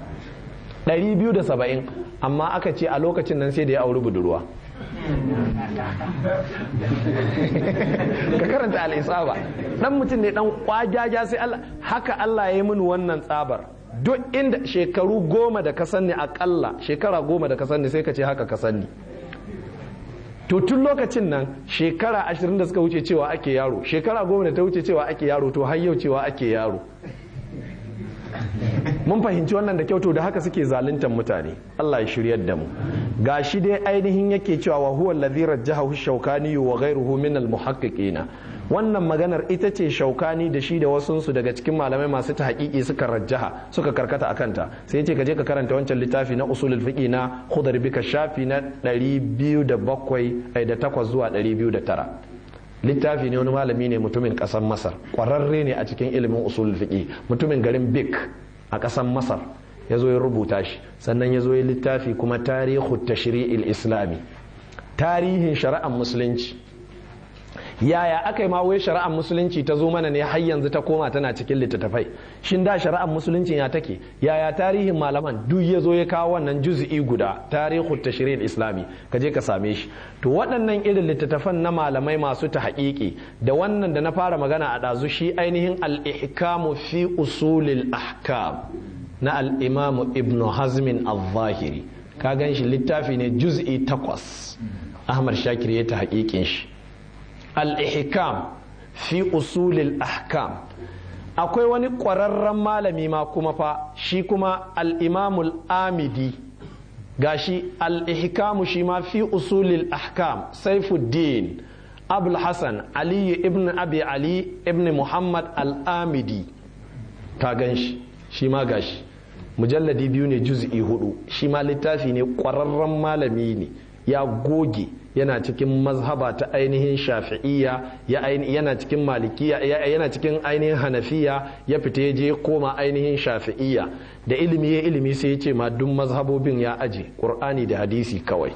270 amma aka ce a lokacin nan sai da ya auri budurwa ka karanta al'isaba dan mutum ne dan kwajaja sai Allah haka Allah ya yi mini wannan tsabar duk inda shekaru goma da ka sanni akalla shekara goma da ka sanni sai ka ce haka ka sanni to tun lokacin nan shekara ashirin da suka wuce cewa ake yaro shekara goma da ta wuce cewa ake yaro to har yau cewa ake yaro mun fahimci wannan da kyautu da haka suke zaluntar mutane Allah ya shiryar da mu gashi dai ainihin yake cewa wa huwa alladhi rajjahahu shaukani wa ghayruhu min al wannan maganar ita ce shaukani da shi da wasunsu daga cikin malamai masu ta haƙiƙi suka rajjaha suka karkata a kanta sai ya ce ka je ka karanta wancan littafi na usulul fiqi na khudar bika shafi na 207 da 8 zuwa 209 littafi ne wani malami ne mutumin ƙasar masar ƙwararre ne a cikin ilimin usulul fiqi mutumin garin bik a ƙasar masar ya zo ya rubuta shi sannan ya zo ya littafi kuma tarihu tashri'il islami tarihin shari'ar musulunci yaya aka yi ma wai shari'ar musulunci ta zo mana ne har yanzu ta koma tana cikin littattafai shin da shari'ar musulunci ya take yaya tarihin malaman duk ya zo ya kawo wannan juz'i guda tarihu tashri'il islami ka je ka same shi to waɗannan irin littattafan na malamai masu ta haƙiƙi da wannan da na fara magana a ɗazu shi ainihin al-ihkamu fi usulil ahkam na al-imam ibn hazmin al-zahiri ka gan shi littafi ne juz'i takwas ahmad shakir ya ta haƙiƙin shi al-ihkam fi usulil ahkam akwai wani ƙwararren malami ma kuma fa shi kuma al-imamul amidi gashi al-ihkamu shi ma fi usulil ahkam saifuddin abul hasan ali ibn abi ali ibn muhammad al-amidi ka gan shi shi ma gashi mujalladi biyu ne juz'i hudu shi ma littafi ne ƙwararren malami ne ya goge yana cikin mazhaba ta ainihin shafi'iyya yana cikin malikiya yana cikin ainihin hanafiya ya fita ya je koma ainihin shafi'iyya da ilimi ya ilimi sai ya ce ma duk mazhabobin ya aje qur'ani da hadisi kawai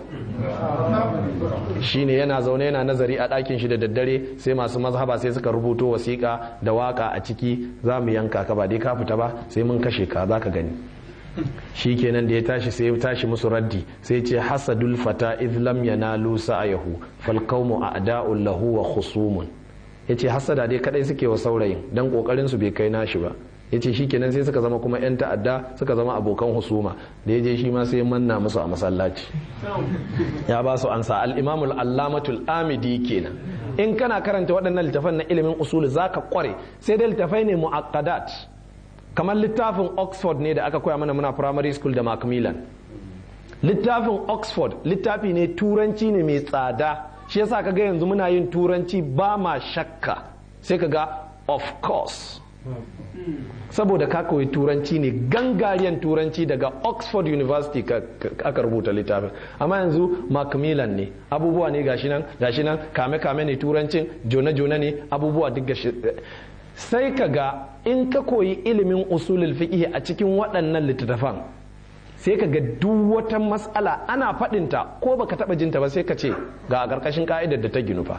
shine yana zaune yana nazari a ɗakin shi da daddare sai masu mazhaba sai suka rubuto wasiƙa da waka a ciki za mu yanka ka ba dai ka fita ba sai mun kashe ka za ka gani shi kenan da ya tashi sai ya tashi musu raddi sai ce hasadul fata idh lam yanalu sa'ayahu fal qawmu a'da'un lahu wa khusumun yace hasada dai kadai suke wa saurayin dan kokarin su bai kai nashi ba ya ce shikenan sai suka zama kuma 'yan ta'adda suka zama abokan husuma da ya je shi ma sai manna musu a masallaci ya ba su ansa al-imamul allamatul amidi kenan in kana karanta waɗannan littafan na ilimin usul zaka kware sai dai littafai ne mu'aqqadat kamar littafin oxford ne da aka koya mana muna primary school da macmillan littafin oxford littafi ne turanci ne mai tsada shi yasa kaga yanzu muna yin turanci ba ma shakka sai kaga of course saboda ka koyi turanci ne gangariyan turanci daga oxford university aka rubuta littafin amma yanzu macmillan ne abubuwa ne gashi nan gashi nan kame kame ne turancin jona jona ne abubuwa duk gashi sai ka ga in ka koyi ilimin usulul fiqh a cikin waɗannan littattafan sai ka ga duk wata matsala ana faɗinta ko baka taɓa jinta ba sai ka ce ga a ƙarƙashin ka'idar da ta ginu fa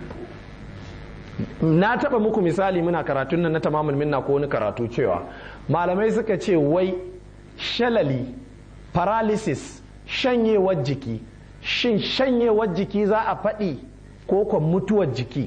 na taɓa muku misali muna karatun nan na tamamul minna ko wani karatu cewa malamai suka ce wai shalali paralysis shanyewar jiki shin shanyewar jiki za a faɗi ko kwa mutuwar jiki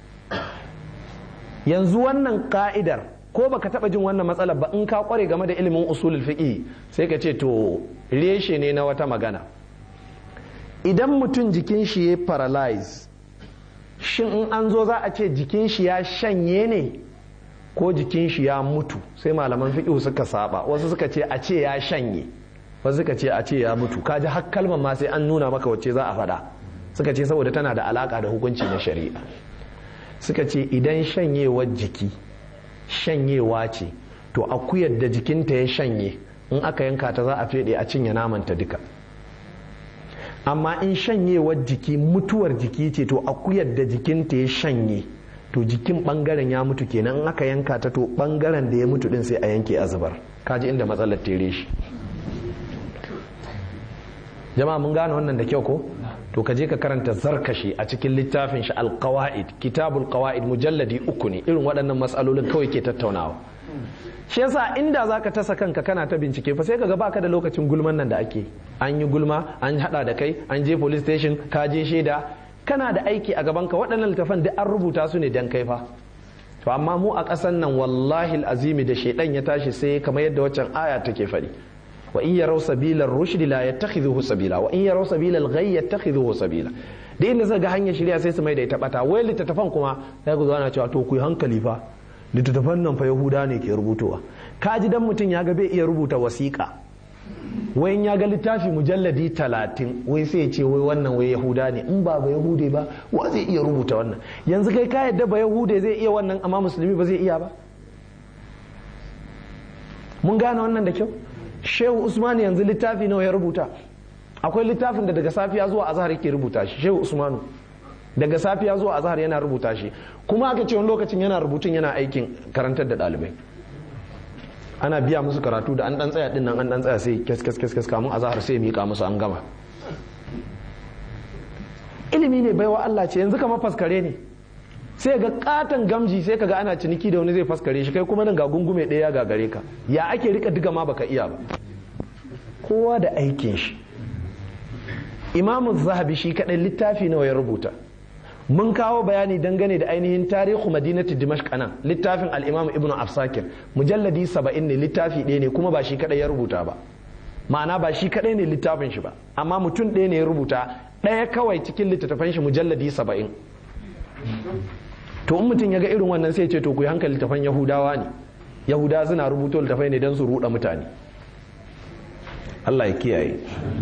yanzu wannan ka'idar ko baka taba jin wannan matsalar ba in ka kware game da ilimin usulul fiqh sai ka ce to reshe ne na wata magana idan mutum jikin shi ya paralyze shin in an zo za a ce jikin shi ya shanye ne ko jikin shi ya mutu sai malaman fiqh suka saba wasu suka ce a ce ya shanye wasu suka ce a ce ya mutu kaji har kalmar ma sai an nuna maka wacce za a faɗa suka ce saboda tana da alaka da hukunci na shari'a suka ce idan shanyewar jiki shanyewa ce to akuyar da jikinta ya shanye in aka yanka ta za a fede a cinye namanta duka amma in shanyewar jiki mutuwar jiki ce to akuyar da jikinta ya shanye to jikin bangaren ya mutu kenan in aka yanka ta to bangaren da ya mutu din sai a yanke a zubar kaji inda matsalar tere shi jama'a mun gane wannan da kyau ko to ka je ka karanta zarkashi a cikin littafin shi alqawaid kitabul qawaid mujalladi uku ne irin waɗannan matsalolin kawai ke tattaunawa shi yasa inda zaka tasa kanka kana ta bincike fa sai ka ga baka da lokacin gulman nan da ake an yi gulma an hada da kai an je police station ka je shaida kana da aiki a gaban ka waɗannan littafan duk an rubuta su ne dan kai fa to amma mu a ƙasan nan wallahi azimi da shaidan ya tashi sai kamar yadda waccan aya take faɗi wa in yaraw sabila ar-rushd la yattakhidhuhu sabila wa in yaraw sabila al-ghayy yattakhidhuhu sabila da inda suka ga hanyar shirya sai su mai da ita bata wai littattafan kuma sai ku zo ana cewa to ku yi hankali fa littattafan nan fa yahuda ne ke rubutowa kaji dan mutum ya ga bai iya rubuta wasiƙa wai ya ga littafi mujalladi talatin wai sai ya ce wai wannan wai yahuda ne in ba ba yahude ba wa zai iya rubuta wannan yanzu kai ka yadda ba yahude zai iya wannan amma musulmi ba zai iya ba mun gane wannan da kyau shehu usman yanzu littafi nawa ya rubuta akwai littafin da daga safiya zuwa azhar yake rubuta shi shehu usmanu daga safiya zuwa azhar yana rubuta shi kuma aka ce wani lokacin yana rubutun yana aikin karantar da ɗalibai ana biya musu karatu da an dan tsaya din nan an dan tsaya sai kes kes kes kes kamun azhar sai mika musu an gama ilimi ne baiwa Allah ce yanzu kamar faskare ne sai ga katon gamji sai kaga ana ciniki da wani zai faskare shi kai kuma nan ga gungume ɗaya ga gare ka ya ake rika diga ma baka iya ba kowa da aikin shi imamu zahabi shi kadai littafi nawa ya rubuta mun kawo bayani dangane da ainihin tarihu madinati dimashq nan littafin al-imam ibnu afsakir mujalladi 70 ne littafi ɗaya ne kuma ba shi kadai ya rubuta ba ma'ana ba shi kadai ne littafin shi ba amma mutum ɗaya ne ya rubuta ɗaya kawai cikin littattafan shi mujalladi 70 to in mutum ya ga irin wannan sai ce to ku yi hankali littafan yahudawa ne yahudawa suna rubuto littafai ne don su ruɗa mutane Allah ya kiyaye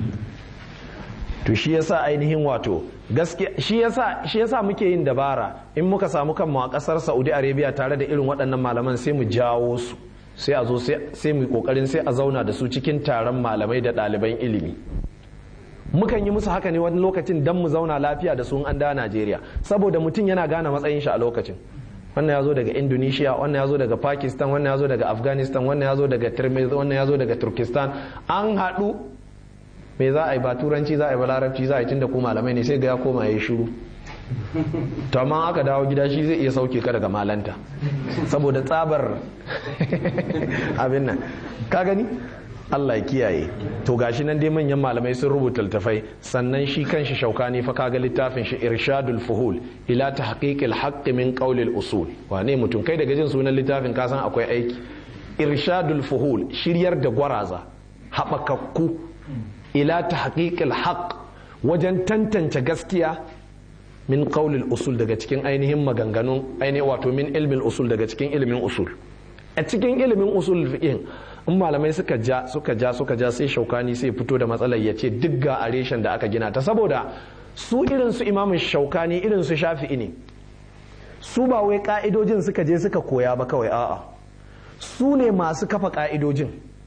to shi yasa ainihin wato gaskiya shi yasa shi yasa muke yin dabara in muka samu kanmu a kasar Saudi Arabia tare da irin waɗannan malaman sai mu jawo su sai a zo sai mu kokarin sai a zauna da su cikin taron malamai da ɗaliban ilimi mukan yi musu haka ne wani lokacin dan mu zauna lafiya da su an da Najeriya saboda mutum yana gane matsayin shi a lokacin wannan ya zo daga indonesia wannan ya zo daga pakistan wannan ya zo daga afghanistan wannan ya zo daga tirmiz wannan ya zo daga turkistan an haɗu me za a yi ba turanci za a yi ba larabci za a yi tunda ko malamai ne sai ga ya koma ya yi shiru to amma aka dawo gida shi zai iya sauke ka daga malanta saboda tsabar abin nan ka gani Allah ya kiyaye to gashi nan dai manyan malamai sun rubuta littafai sannan shi kanshi shaukani fa kaga littafin shi irshadul fuhul ila tahqiqil haqq min qawlil usul wane mutum kai daga jin sunan littafin ka san akwai aiki irshadul fuhul shiryar da gwaraza haɓakakku ila ta haƙiƙil haƙ wajen tantance gaskiya min qaulil usul daga cikin ainihin maganganun ainihin wato min ilmin usul daga cikin ilimin usul a cikin ilimin usul fiqh in malamai suka ja suka ja suka ja sai shaukani sai fito da matsalar ya ce duk ga a reshen da aka gina ta saboda su irin su imamin shaukani irin su shafi'i ne su ba wai ka'idojin suka je suka koya ba kawai a'a su ne masu kafa ka'idojin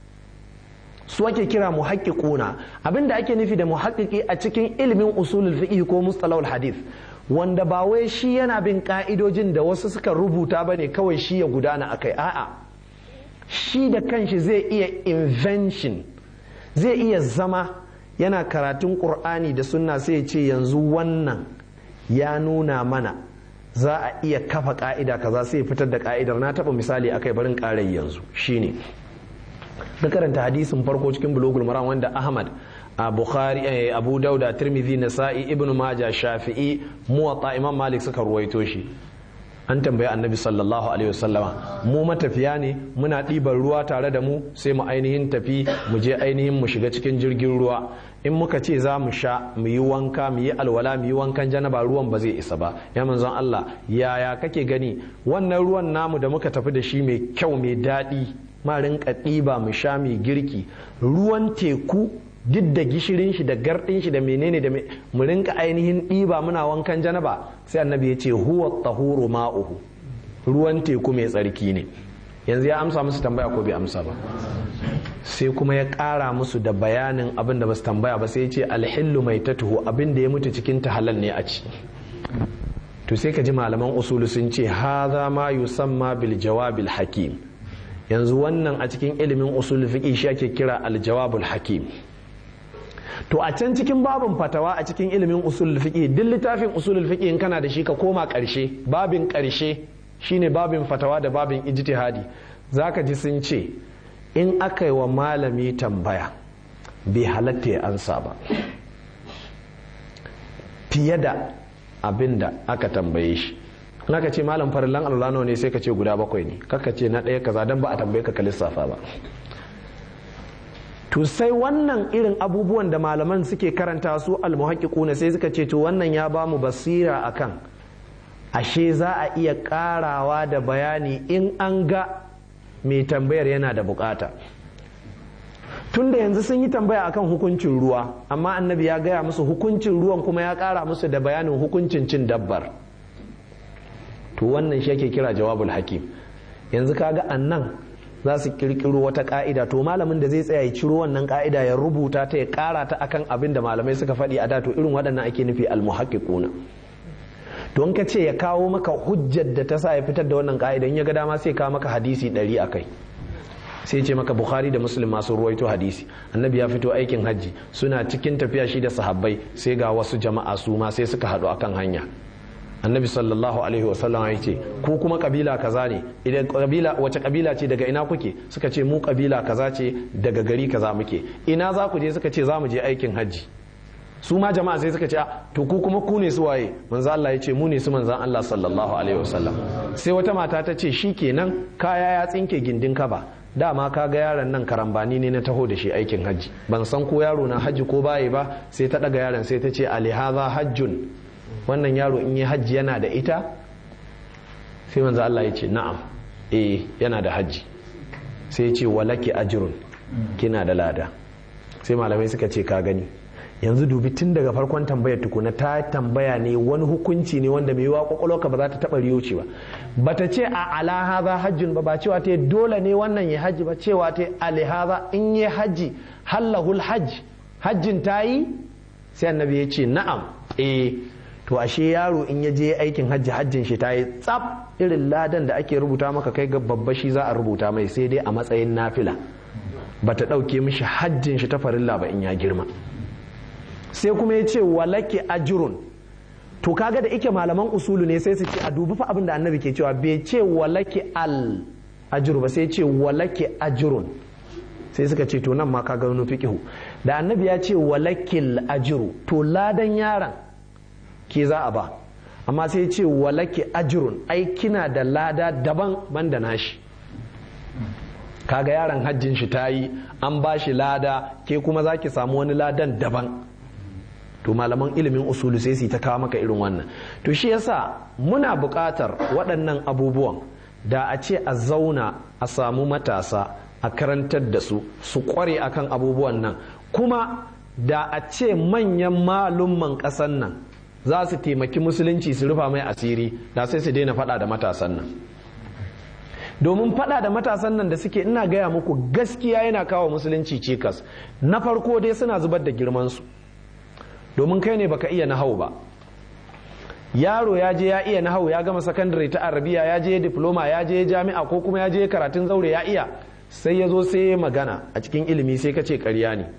su ake kira muhaqqiquna abinda ake nufi da muhaqqiqi a cikin ilimin usulul fiqh ko mustalahul hadith wanda ba wai shi yana bin ka'idojin da wasu suka rubuta bane kawai shi ya gudana akai a'a shi da kanshi zai iya invention zai iya zama yana karatun qur'ani da sunna sai ya ce yanzu wannan ya nuna mana za a iya kafa ka'ida kaza sai fitar da ka'idar na taba misali akai barin karai yanzu shine da karanta hadisin farko cikin bulogul maram wanda ahmad a bukhari abu dauda tirmidhi nasa'i ibn majah shafi'i muwatta imam malik suka ruwaito shi an tambayi annabi sallallahu alaihi wasallama mu matafiya ne muna ɗiban ruwa tare da mu sai mu ainihin tafi mu je ainihin mu shiga cikin jirgin ruwa in muka ce za mu sha mu yi wanka mu yi alwala mu yi wankan janaba ruwan ba zai isa ba ya manzon Allah yaya kake gani wannan ruwan namu da muka tafi da shi mai kyau mai daɗi ma rinka ɗiba mu sha mai girki ruwan teku duk da gishirin shi da gardin shi da menene da mu rinka ainihin ɗiba muna wankan janaba sai annabi ya ce huwa tahuru ma'uhu ruwan teku mai tsarki ne yanzu ya amsa musu tambaya ko bai amsa ba sai kuma ya ƙara musu da bayanin abin da basu tambaya ba sai ya ce alhillu mai tatuhu abin da ya mutu cikin ta halal ne a ci to sai ka ji malaman usulu sun ce haza ma yusamma bil jawabil hakim yanzu wannan a cikin ilimin usul fiqi shi ake kira aljawabul hakim to a can cikin babin fatawa a cikin ilimin usul fiqi duk littafin usul fiqi in kana da shi ka koma karshe babin karshe shine babin fatawa da babin ijtihadi zaka ji sun ce in aka yi wa malami tambaya bai halatta ya ansa ba fiye da abin da aka tambaye shi in aka ce malam farillan alwala ne sai ka ce guda bakwai ne kaka ce na ɗaya kaza don ba a tambaye ka ka lissafa ba to sai wannan irin abubuwan da malaman suke karanta su almuhaqiquna sai suka ce to wannan ya ba mu basira akan ashe za a iya karawa da bayani in an ga mai tambayar yana da bukata tunda yanzu sun yi tambaya akan hukuncin ruwa amma annabi ya gaya musu hukuncin ruwan kuma ya kara musu da bayanin hukuncin cin dabbar to wannan shi ake kira jawabul hakim yanzu kaga annan za su kirkiro wata ka'ida to malamin da zai tsaya ya ciro wannan ka'ida ya rubuta ta ya kara ta akan abin da malamai suka faɗi a da to irin waɗannan ake nufi almuhaqqiquna to in ka ce ya kawo maka hujjar da ta sa ya fitar da wannan ka'ida in ya ga dama sai kawo maka hadisi ɗari a kai sai ce maka bukhari da muslim masu ruwaito hadisi annabi ya fito aikin hajji suna cikin tafiya shi da sahabbai sai ga wasu jama'a su ma sai suka haɗu akan hanya annabi sallallahu alaihi wasallam ya ce ko kuma kabila kaza ne idan kabila wace kabila ce daga ina kuke suka ce mu kabila kaza ce daga gari kaza muke ina za ku je suka ce za mu je aikin hajji su ma jama'a sai suka ce to ku kuma ku ne su waye manzo Allah ya ce mu ne su manzon Allah sallallahu alaihi wasallam sai wata mata ta ce shikenan kaya ya tsinke gindin kaba dama ka ga yaron nan karambani ne na taho da shi aikin hajji ban san ko yaro na hajji ko baye ba sai ta daga yaron sai ta ce alihaza hajjun wannan yaro in yi hajji yana da ita sai manzo Allah ya ce na'am eh yana da hajji sai ya ce walaki ajrun kina da lada sai malamai suka ce ka gani yanzu dubi tun daga farkon tambayar tukuna ta tambaya ne wani hukunci ne wanda mai yiwa kwakwalwarka ba za ta taba riyoci ba bata ce a ala haza hajjun ba ba cewa ta dole ne wannan ya hajji ba cewa ta ali haza in yi hajji hallahul hajj hajjin ta yi sai annabi ya ce na'am eh to ashe yaro in ya je aikin hajji hajjin shi ta yi tsaf irin ladan da ake rubuta maka kai ga babba shi za a rubuta mai sai dai a matsayin nafila bata ɗauke mishi hajjin shi ta farilla ba in ya girma sai kuma ya ce walaki ajirun to kaga da ike malaman usulu ne sai su ce a dubi fa abin da annabi ke cewa bai ce walaki al ajiru ba sai ce walaki ajirun sai suka ce to nan ma kaga wani fiqihu da annabi ya ce walakil ajiru to ladan yaron ke za a ba amma sai ce walaki ajirun ai kina da lada daban banda nashi kaga yaron hajjin shi ta yi an ba shi lada ke kuma za ki samu wani ladan daban to malaman ilimin usulu sai su ta kawo maka irin wannan to shi yasa muna buƙatar waɗannan abubuwan da a ce a zauna a samu matasa a karantar da su su ƙware akan abubuwan nan kuma da a ce manyan malumman ƙasan nan za su taimaki musulunci su rufa mai asiri da sai su daina faɗa da matasan nan domin faɗa da matasan nan da suke ina gaya muku gaskiya yana kawo musulunci cikas na farko dai suna zubar da girmansu domin kai ne baka iya nahau ba yaro ya je ya iya nahau ya gama sakandare ta arabiya ya je diploma ya je jami'a ko kuma ya je karatun zaure ya iya sai ya zo sai ya magana a cikin ilimi sai ka ce karya ne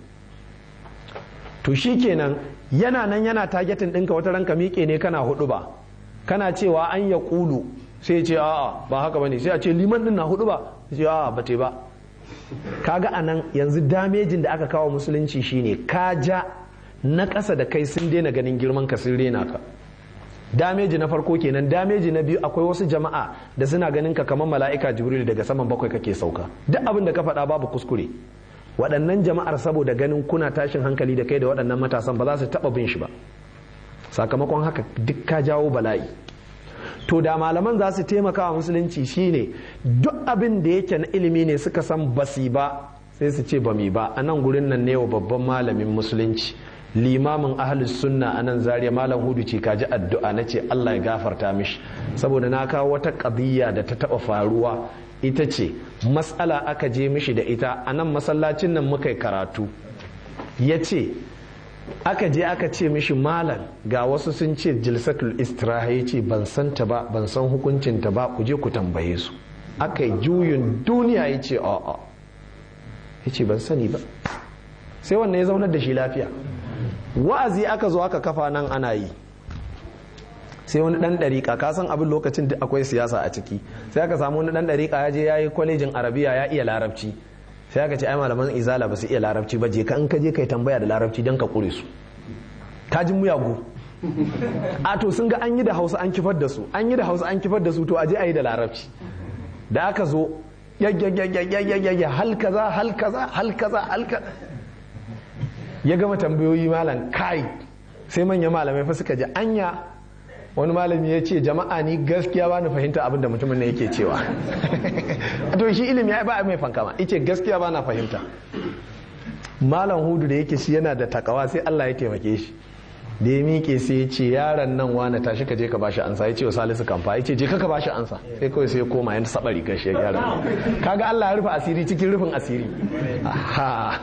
to shi kenan yana nan yana targetin ɗinka wata ranka miƙe ne kana hudu ba kana cewa an ya ƙulu sai ce a'a ba haka bane sai a ce liman din na hudu ba sai a'a ba te ba kaga anan yanzu damejin da aka kawo musulunci shine ka ja na ƙasa da kai sun daina ganin girman ka sun rena ka dameji na farko kenan dameji na biyu akwai wasu jama'a da suna ganin ka kamar mala'ika jibril daga saman bakwai kake sauka duk abin da ka faɗa babu kuskure waɗannan jama'ar saboda ganin kuna tashin hankali da kai da waɗannan matasan ba za su taɓa bin shi ba sakamakon haka duk ka jawo bala'i to da malaman za su taimaka wa musulunci shine duk abin da yake na ilimi ne suka san basi ba sai su ce ba mi ba a nan gurin nan ne wa babban malamin musulunci limamin ahlus sunna a nan zariya malam hudu ce kaji addu'a na ce allah ya gafarta mishi saboda na kawo wata ƙadiyya da ta taɓa faruwa ita ce matsala aka je mishi da ita a nan masallacin nan muka yi karatu ya ce aka je aka ce mishi malam ga wasu sun ce jilsatul istiraha ya ce ban san ta ba ban san hukuncinta ba ku je ku tambaye su aka yi juyin duniya ya ce a'a ya ce ban sani ba sai wannan ya zaunar da shi lafiya wa'azi aka zo aka kafa nan ana yi sai wani dan dariƙa ka san abin lokacin da akwai siyasa a ciki sai aka samu wani dan dariƙa ya je ya yi kwalejin arabiya ya iya larabci sai aka ce ai malaman izala ba su iya larabci ba je ka in ka je kai tambaya da larabci don ka kure su ta ji muyagu a to sun ga an yi da hausa an kifar da su an yi da hausa an kifar da su to aje a yi da larabci da aka zo yayyayyayyayyayyayya hal kaza hal kaza hal kaza hal kaza ya gama tambayoyi malam kai sai manyan malamai fa suka ji anya wani malami ya ce jama'a ni gaskiya ba ni fahimta abin da mutumin ne yake cewa to shi ilimi ya ba mai fankama ice gaskiya ba na fahimta malam hudu da yake shi yana da takawa sai Allah ya taimake shi da ya miƙe sai ya ce yaron nan wani tashi ka je ka bashi ansa ya ce wa salisu kamfa ya ce je ka bashi ansa sai kawai sai ya koma ya saba rigar shi ya gyara kaga Allah ya rufe asiri cikin rufin asiri ha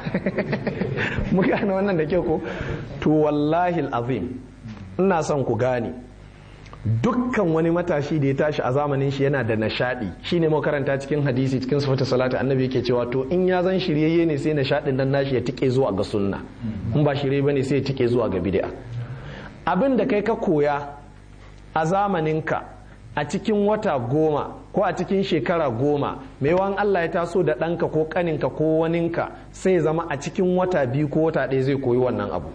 mu gane wannan da kyau ko to wallahi azim ina son ku gane dukkan wani matashi da ya tashi a zamanin shi yana da nashadi shine mu karanta cikin hadisi cikin sifatu salati annabi yake cewa to in ya zan shiryayye ne sai nashadin nan nashi ya tike zuwa ga sunna in ba shirye bane sai ya tike zuwa ga bid'a abin da kai ka koya a zamaninka a cikin wata goma ko a cikin shekara goma mai wan Allah ya taso da ɗanka ko ƙaninka ko waninka sai zama a cikin wata biyu ko wata ɗaya zai koyi wannan abu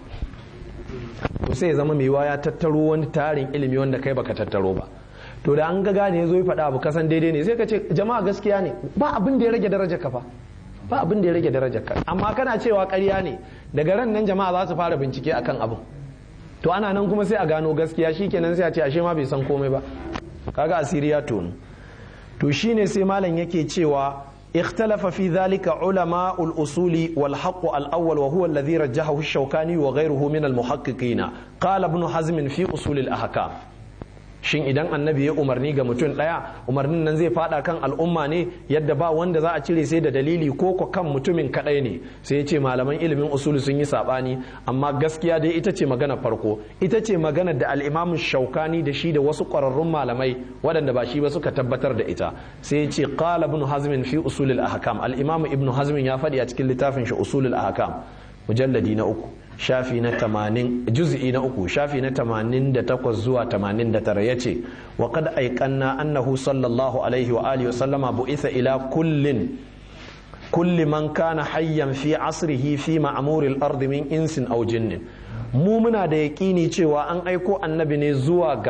to sai zama mai ya tattaro wani tarin ilimi wanda kai baka tattaro ba to da an ga gane ya zo ya faɗa abu kasan daidai ne sai ka ce jama'a gaskiya ne ba abin da ya rage darajar ka fa ba abin da ya rage darajar ka amma kana cewa ƙarya ne daga ran nan jama'a za su fara bincike akan abin to ana nan kuma sai a gano gaskiya shikenan sai a ce ashe ma bai san komai ba kaga asiri ya tonu to shine sai malam yake cewa اختلف في ذلك علماء الأصول والحق الأول وهو الذي رجحه الشوكاني وغيره من المحققين قال ابن حزم في أصول الأحكام shin idan annabi ya umarni ga mutum ɗaya umarnin nan zai fada kan al'umma ne yadda ba wanda za a cire sai da dalili ko ko kan mutumin kaɗai ne sai ya ce malaman ilimin usulu sun yi saɓani amma gaskiya dai ita ce magana farko ita ce magana da al'imamin shaukani da shi da wasu ƙwararrun malamai waɗanda ba shi ba suka tabbatar da ita sai ya ce qala ibn hazmin fi usulil ahkam al-imam ibn hazmin ya faɗi a cikin littafin shi usulul ahkam mujalladi na uku shafi na tamanin juz'i na uku shafi na tamanin da takwas zuwa tamanin da tara ya ce wa kad aikanna annahu sallallahu alaihi wa alihi sallama bu'itha ila kullin kulli man kana hayyan fi asrihi fi ma'muril ardi min insin aw jinnin mu muna da yaƙini cewa an aiko annabi ne zuwa ga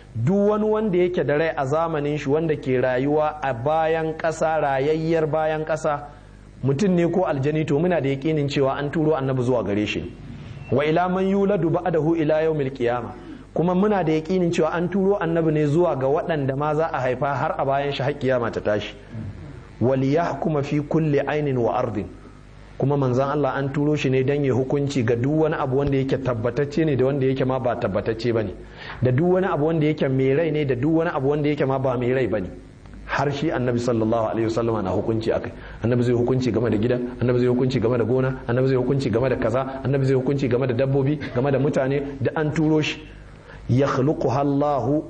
duk wani wanda yake da rai a zamanin shi wanda ke rayuwa a bayan ƙasa rayayyar bayan ƙasa mutum ne ko aljani to muna da yaƙinin cewa an turo annabi zuwa gare shi wa ila man yuladu ba'dahu ila yawmil qiyamah kuma muna da yaƙinin cewa an turo annabi ne zuwa ga waɗanda ma za a haifa har a bayan shi har kiyama ta tashi wal yahkuma fi kulli ainin wa ardin kuma manzan Allah an turo shi ne don ya hukunci ga duk wani abu wanda yake tabbatacce ne da wanda yake ma ba tabbatacce bane da duk wani abu wanda yake mai rai ne da duk wani abu wanda yake ma ba mai rai bane har shi annabi sallallahu alaihi wasallam na hukunci akai annabi zai hukunci game da gida annabi zai hukunci game da gona annabi zai hukunci game da kaza annabi zai hukunci game da dabbobi game da mutane da an turo shi yakhluquha Allahu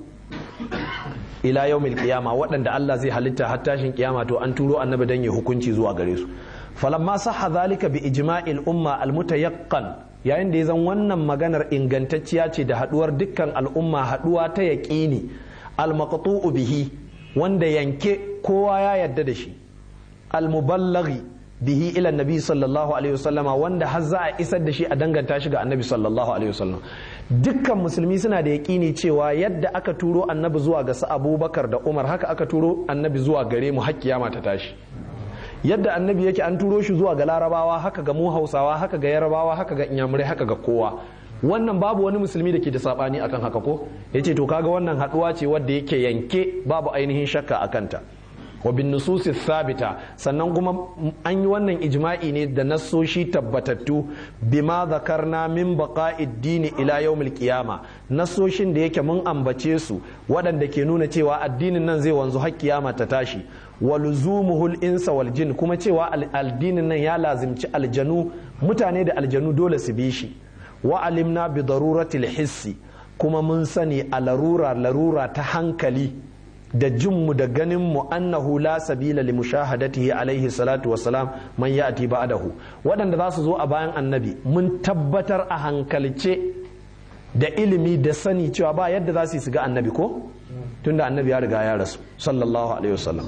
ila yawmil qiyama waɗanda Allah zai halitta har tashin kiyama to an turo annabi dan ya hukunci zuwa gare su falamma sahha zalika bi ijma'il umma almutayaqqan yayin da ya zan wannan maganar ingantacciya ce da haduwar dukkan al'umma haduwa ta yaqini almaqtu'u bihi wanda yanke kowa ya yadda da shi almuballaghi bihi ila nabi sallallahu alaihi wasallama wanda har za a isar da shi a danganta shi ga annabi sallallahu alaihi wasallam dukkan musulmi suna da yaƙini cewa yadda aka turo annabi zuwa ga su abubakar da umar haka aka turo annabi zuwa gare mu har kiyama ta tashi yadda annabi yake an turo shi zuwa ga larabawa haka ga mu hausawa haka ga yarabawa haka ga inyamurai haka ga kowa wannan babu wani musulmi da ke da sabani akan haka ko yace to kaga wannan haduwa ce wadda yake yanke babu ainihin shakka akan ta wa bin nususi sabita sannan kuma an yi wannan ijma'i ne da nassoshi tabbatattu bima zakarna min baqa'id dini ila yawmil qiyama nassoshin da yake mun ambace su waɗanda ke nuna cewa addinin nan zai wanzu har kiyama ta tashi wa luzumuhul insa wal jin kuma cewa addinin nan ya lazimci aljanu mutane da aljanu dole su bi shi wa alimna bi daruratil hissi kuma mun sani a larura larura ta hankali da jinmu da ganinmu annahu la sabila li mushahadatihi alaihi salatu wassalam man ya'ti ba'dahu waɗanda za su zo a bayan annabi mun tabbatar a hankalce da ilimi da sani cewa ba yadda za su yi su ga annabi ko tunda annabi ya riga ya rasu sallallahu alaihi wasallam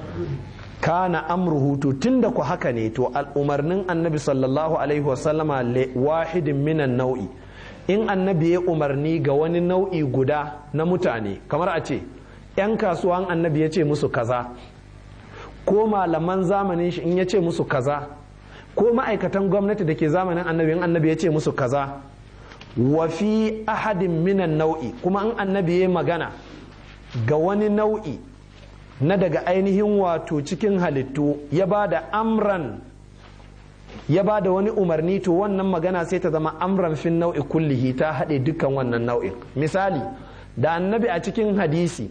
kana amruhu to tunda ku haka ne to al'umarnin annabi sallallahu alaihi wasallama wahidin minan nau'i in annabi ya umarni ga wani nau'i guda na mutane kamar a ce 'yan kasuwan annabi ya ce musu kaza ko malaman zamanin shi in ya ce musu kaza ko ma'aikatan gwamnati da ke zamanin annabi in annabi ya ce musu kaza wa fi ahadin minan nau'i kuma in annabi ya magana ga wani nau'i na daga ainihin wato cikin halittu ya ba da amran ya ba da wani umarni to wannan magana sai ta zama amran fin nau'i kullihi ta haɗe dukkan wannan nau'in misali da annabi a cikin hadisi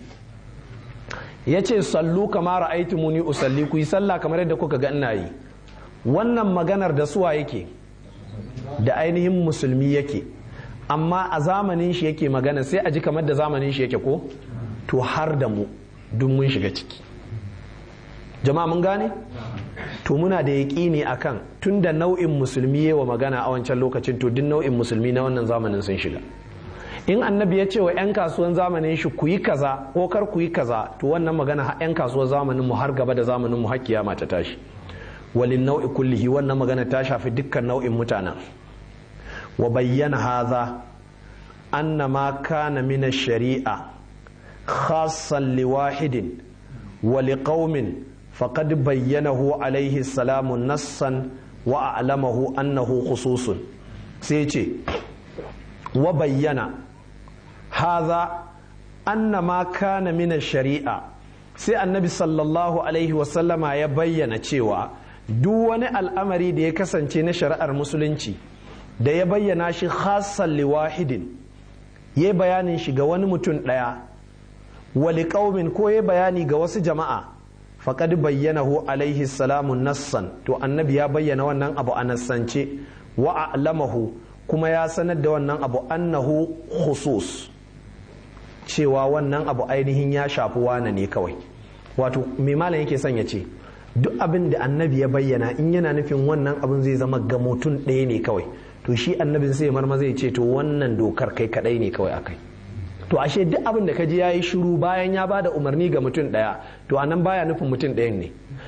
ya ce sallu kama ra'aitu muni usalli ku yi sallah kamar yadda kuka ga ina yi wannan maganar da suwa yake da ainihin musulmi yake amma a zamanin shi yake magana sai a ji kamar da zamanin shi yake ko to har da mu duk mun shiga ciki jama'a mun gane to muna da yaƙini akan tun da nau'in musulmi wa magana a wancan lokacin to duk nau'in musulmi na wannan zamanin sun shiga in annabi ya ce wa 'yan kasuwan zamanin shi ku yi kaza ko kar ku yi kaza to wannan magana 'yan kasuwan zamanin mu har gaba da zamanin mu har kiyama ta tashi walin nau'i kullihi wannan magana ta shafi dukkan nau'in mutanen wa bayyana haza anna ma kana min shari'a khassan liwahidin wa liqaumin faqad bayyanahu alaihi salamu nassan wa a'lamahu annahu khususun sai ce wa bayyana haza anna ma kana min shari'a sai annabi sallallahu alaihi wasallama ya bayyana cewa duk wani al'amari da ya kasance na shari'ar musulunci da ya bayyana shi khassan liwahidin ya bayanin shi ga wani mutum ɗaya wali ƙaumin ko ya bayani ga wasu jama'a faƙad bayyanahu alaihi salamu nassan to annabi ya bayyana wannan abu a nassance wa a'lamahu kuma ya sanar da wannan abu annahu khusus cewa wannan abu ainihin ya shafi wane ne kawai wato mai malam yake son ya ce duk abin da annabi ya bayyana in yana nufin wannan abin zai zama ga mutum ɗaya ne kawai to shi annabin sai marma zai ce to wannan dokar kai kadai ne kawai akai to ashe duk abin da kaji yayi shiru bayan ya bada umarni ga mutum ɗaya to anan baya nufin mutum ɗayan ne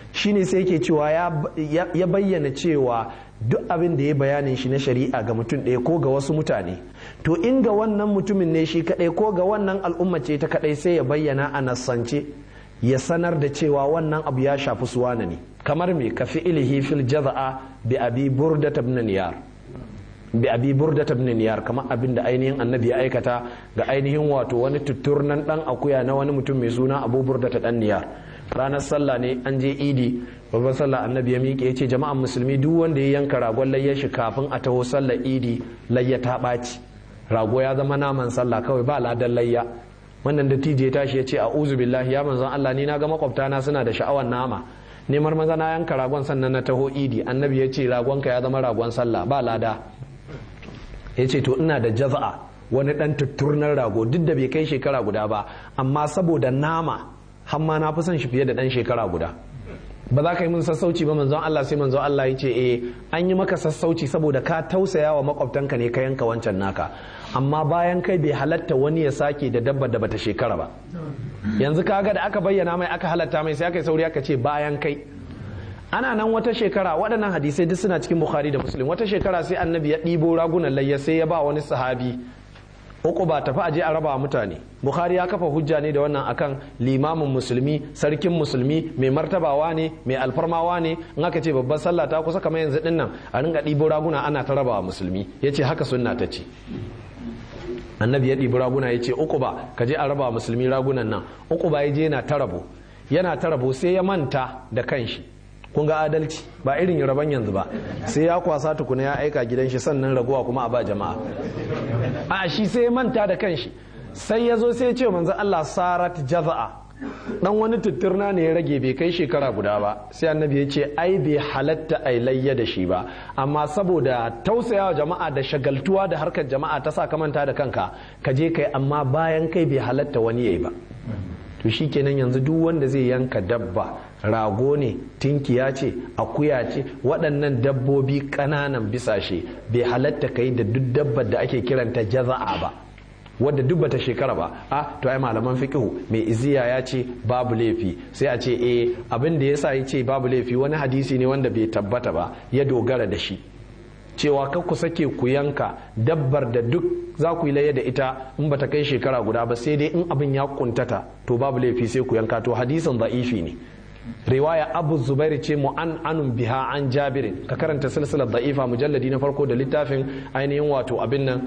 shine sai yake cewa ya bayyana cewa duk abin da ya bayanin shi na shari'a ga mutum ɗaya ko ga wasu mutane to in ga wannan mutumin ne shi kaɗai ko ga wannan al'umma ce ta kaɗai sai ya bayyana a nassance ya sanar da cewa wannan abu ya shafi suwana ne kamar me ka fi ilihi fil jaza'a bi abi burda ibn niyar bi abi burda ibn niyar kamar abin da ainihin annabi ya aikata ga ainihin wato wani tutturnan dan akuya na wani mutum mai suna abu burda ta dan niyar ranar sallah ne an je idi babban sallah annabi ya miƙe ya ce jama'an musulmi duk wanda ya yanka ragon layyar shi kafin a taho sallah idi layya ta ɓaci rago ya zama naman sallah kawai ba ladan layya wannan dattijo ya tashi ya ce a'udhu billahi ya manzon Allah ni na ga makwabtana suna da sha'awar nama neman maza na yanka ragon sannan na taho idi annabi ya ce ragonka ya zama ragon sallah ba lada ya ce to ina da jaza'a wani dan tutturnar rago duk da bai kai shekara guda ba amma saboda nama hamma na fi son shi fiye da dan shekara guda ba za ka yi min sassauci ba manzon Allah sai manzon Allah ya ce eh an yi maka sassauci saboda ka tausaya wa makwabtanka ne ka yanka wancan naka amma bayan kai bai halatta wani ya sake da dabbar da bata shekara ba yanzu kaga da aka bayyana mai aka halatta mai sai aka yi sauri aka ce bayan kai ana nan wata shekara waɗannan hadisai duk suna cikin bukhari da muslim wata shekara sai annabi ya ɗibo ragunan layya sai ya ba wani sahabi uku ba tafi aje a raba mutane bukhari ya kafa hujja ne da wannan akan limamin musulmi sarkin musulmi mai martabawa ne mai alfarmawa ne in aka ce babban sallah ta kusa kamar yanzu din nan a ringa ɗibo raguna ana ta rabawa musulmi ya ce haka sunna ta ce annabi ya ɗibi raguna ya ce uku ba ka je a raba musulmi ragunan nan uku ba ya je yana ta rabo yana ta rabo sai ya manta da kanshi kun ga adalci ba irin raban yanzu ba sai ya kwasa tukuna ya aika gidan shi sannan raguwa kuma a ba jama'a a shi sai ya manta da kanshi sai ya zo sai ya ce manzo Allah sarat jaza'a dan wani tutturna ne ya rage bai kai shekara guda ba sai annabi ya ce ai bai halatta ai layya da shi ba amma saboda tausayawa jama'a da shagaltuwa da harkar jama'a ta sa ka manta da kanka ka je kai amma bayan kai bai halatta wani yayi ba to shikenan yanzu duk wanda zai yanka dabba rago ne tinkiya ce akuya ce waɗannan dabbobi ƙananan bisashe bai halatta kai da duk dabbar da ake kiranta jaza'a ba wadda duk bata shekara ba a to ai malaman fiqhu mai iziya ya ce babu laifi sai a ce eh abin da yasa ya ce babu laifi wani hadisi ne wanda bai tabbata ba ya dogara da shi cewa kar ku sake ku yanka dabbar da duk za ku yi laye da ita in bata kai shekara guda ba sai dai in abin ya kuntata to babu laifi sai ku yanka to hadisin da'ifi ne riwaya abu zubair ce mu an anun biha an jabirin ka karanta silsilar da'ifa mujalladi na farko da littafin ainihin wato abin nan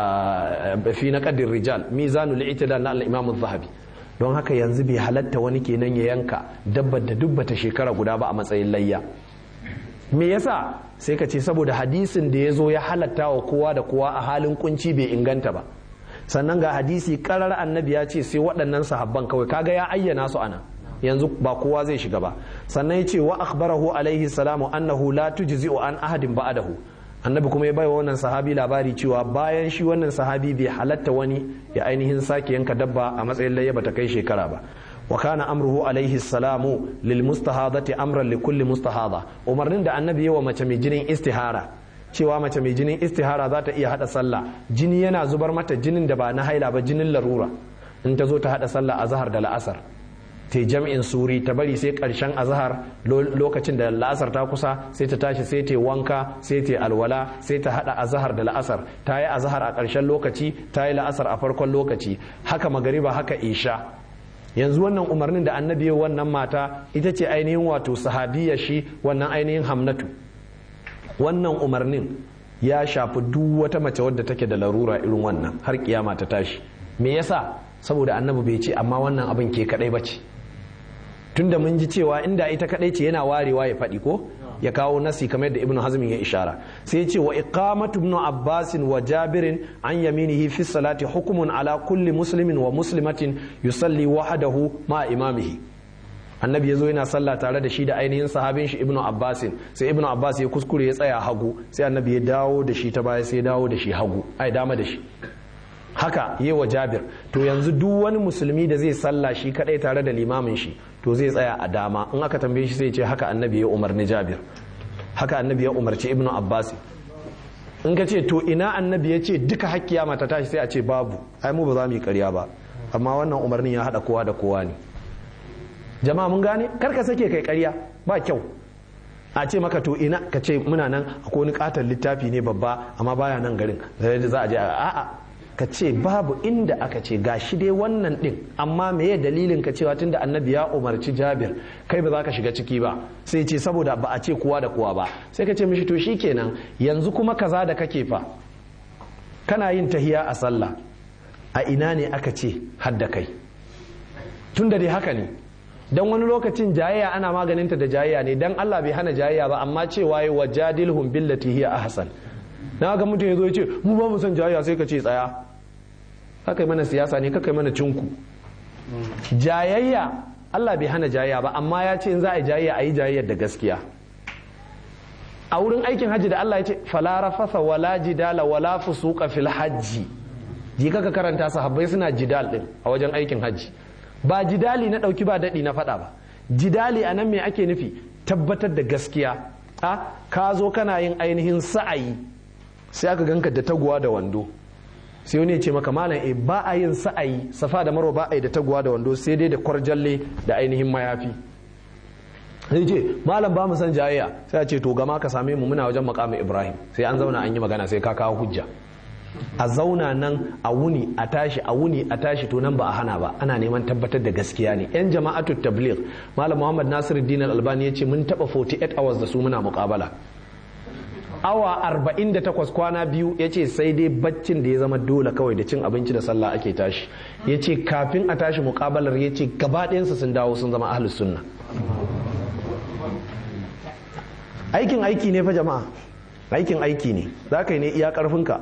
fi na kadir rijal mizanul itidal na al-imam zahabi don haka yanzu bai halatta wani kenan ya yanka dabbar da dubbata shekara guda ba a matsayin layya me yasa sai ka ce saboda hadisin da ya zo ya halatta wa kowa da kowa a halin kunci bai inganta ba sannan ga hadisi karar annabi ya ce sai waɗannan sahabban kawai kaga ya ayyana su ana yanzu ba kowa zai shiga ba sannan ya ce wa akhbarahu alaihi salamu annahu la tujzi'u an ahadin ba'dahu annabi kuma ya baiwa wannan sahabi labari cewa bayan shi wannan sahabi bai halatta wani ya ainihin sake yanka dabba a matsayin layya bata kai shekara ba wa kana amruhu alaihi salamu lil mustahadati amran li kulli mustahada umarnin da annabi yawa mace mai jinin istihara cewa mace mai jinin istihara za ta iya hada sallah jini yana zubar mata jinin da ba na haila ba jinin larura in ta zo ta hada sallah a zahar da la'asar ta jam'in suri ta bari sai karshen azahar lokacin da la'asar ta kusa sai ta tashi sai ta wanka sai ta alwala sai ta hada azahar da la'asar ta yi azahar a karshen lokaci ta yi la'asar a farkon lokaci haka magariba haka isha yanzu wannan umarnin da annabi wannan mata ita ce ainihin wato sahabiya shi wannan ainihin hamnatu wannan umarnin ya shafi duk wata mace wadda take da larura irin wannan har kiyama ta tashi me yasa saboda annabi bai ce amma wannan abin ke kadai bace tunda mun ji cewa inda ita kadai ce yana warewa ya faɗi ko ya kawo nasi kamar yadda ibnu hazmin ya ishara sai ya ce wa iqamatu ibnu abbas wa jabirin an yaminihi fi salati hukmun ala kulli muslimin wa muslimatin yusalli wahdahu ma imamihi annabi ya zo yana sallah tare da shi da ainihin sahabin shi ibnu abbas sai ibnu abbas ya kuskure ya tsaya hagu sai annabi ya dawo da shi ta baya sai ya dawo da shi hagu ai dama da shi haka yi wa jabir to yanzu duk wani musulmi da zai sallah shi kadai tare da limamin shi to zai tsaya a dama in aka tambaye shi sai ce haka annabi ya umarni jabir haka annabi ya umarci ibnu abbas in ka ce to ina annabi ya ce duka hakkiya mata tashi sai a ce babu ai mu ba za mu yi karya ba amma wannan umarnin ya hada kowa da kowa ne jama'a mun gane karka sake kai karya ba kyau a ce maka to ina ka ce muna nan akwai wani katon littafi ne babba amma baya nan garin za a je a'a ka ce babu inda aka ce ga shi dai wannan din amma meye dalilin ka cewa tunda annabi ya umarci jabir kai ba za ka shiga ciki ba sai ce saboda ba a ce kowa da kowa ba sai ka ce mishi to shikenan yanzu kuma kaza da kake fa kana yin tahiya a sallah a ina ne aka ce hadda kai tunda dai haka ne dan wani lokacin jayayya ana maganinta da jayayya ne dan Allah bai hana jayayya ba amma cewa yi wa jadilhum billati hiya ahsan na ga mutum ya zo ya ce mu ba mu son jayayya sai ka ce tsaya haka mana siyasa ne kaka mana cinku jayayya Allah bai hana jayayya ba amma ya ce in za a yi jayayya a yi jayayyar da gaskiya a wurin aikin hajji da Allah ya ce fala rafasa wala jidala wala fusuqa fil hajji ji kaka karanta sahabbai suna jidal din a wajen aikin hajji ba jidali na ɗauki ba daɗi na faɗa ba jidali a nan me ake nufi tabbatar da gaskiya a ka zo kana yin ainihin sa'ayi sai aka ganka da taguwa da wando sai wani ya ce maka malam e ba a yin sa'ayi safa da marwa ba a yi da taguwa da wando sai dai da kwarjalle da ainihin mayafi sai ce malam ba mu san jayayya sai a ce to gama ka same mu muna wajen makamin ibrahim sai an zauna an yi magana sai ka kawo hujja a zauna nan a wuni a tashi a wuni a tashi to nan ba a hana ba ana neman tabbatar da gaskiya ne yan jama'atu tabligh malam muhammad nasiruddin albani ya ce mun taba 48 hours da su muna muqabala awa 48 kwana biyu ya ce sai dai baccin da ya zama dole kawai da cin abinci da sallah ake tashi ya ce kafin a tashi mukabalar ya ce gaba ɗayansu sun dawo sun zama ahlus sunna aikin aiki ne fa jama'a aikin aiki ne za ka yi ne iya ƙarfinka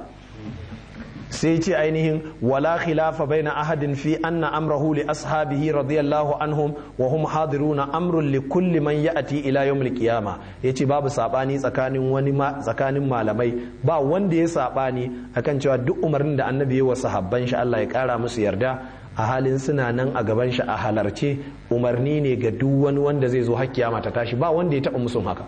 sai ce ainihin wala khilafa baina ahadin fi anna amrahu li ashabihi radiyallahu anhum wa hum hadiruna amrun li kulli man ya'ti ila yawmil qiyama yace babu sabani tsakanin wani tsakanin malamai ba wanda ya sabani akan cewa duk umarnin da annabi ya wa sahabban shi Allah ya kara musu yarda a halin suna nan a gaban shi a halarce umarni ne ga duk wani wanda zai zo har kiyama ta tashi ba wanda ya taba musun haka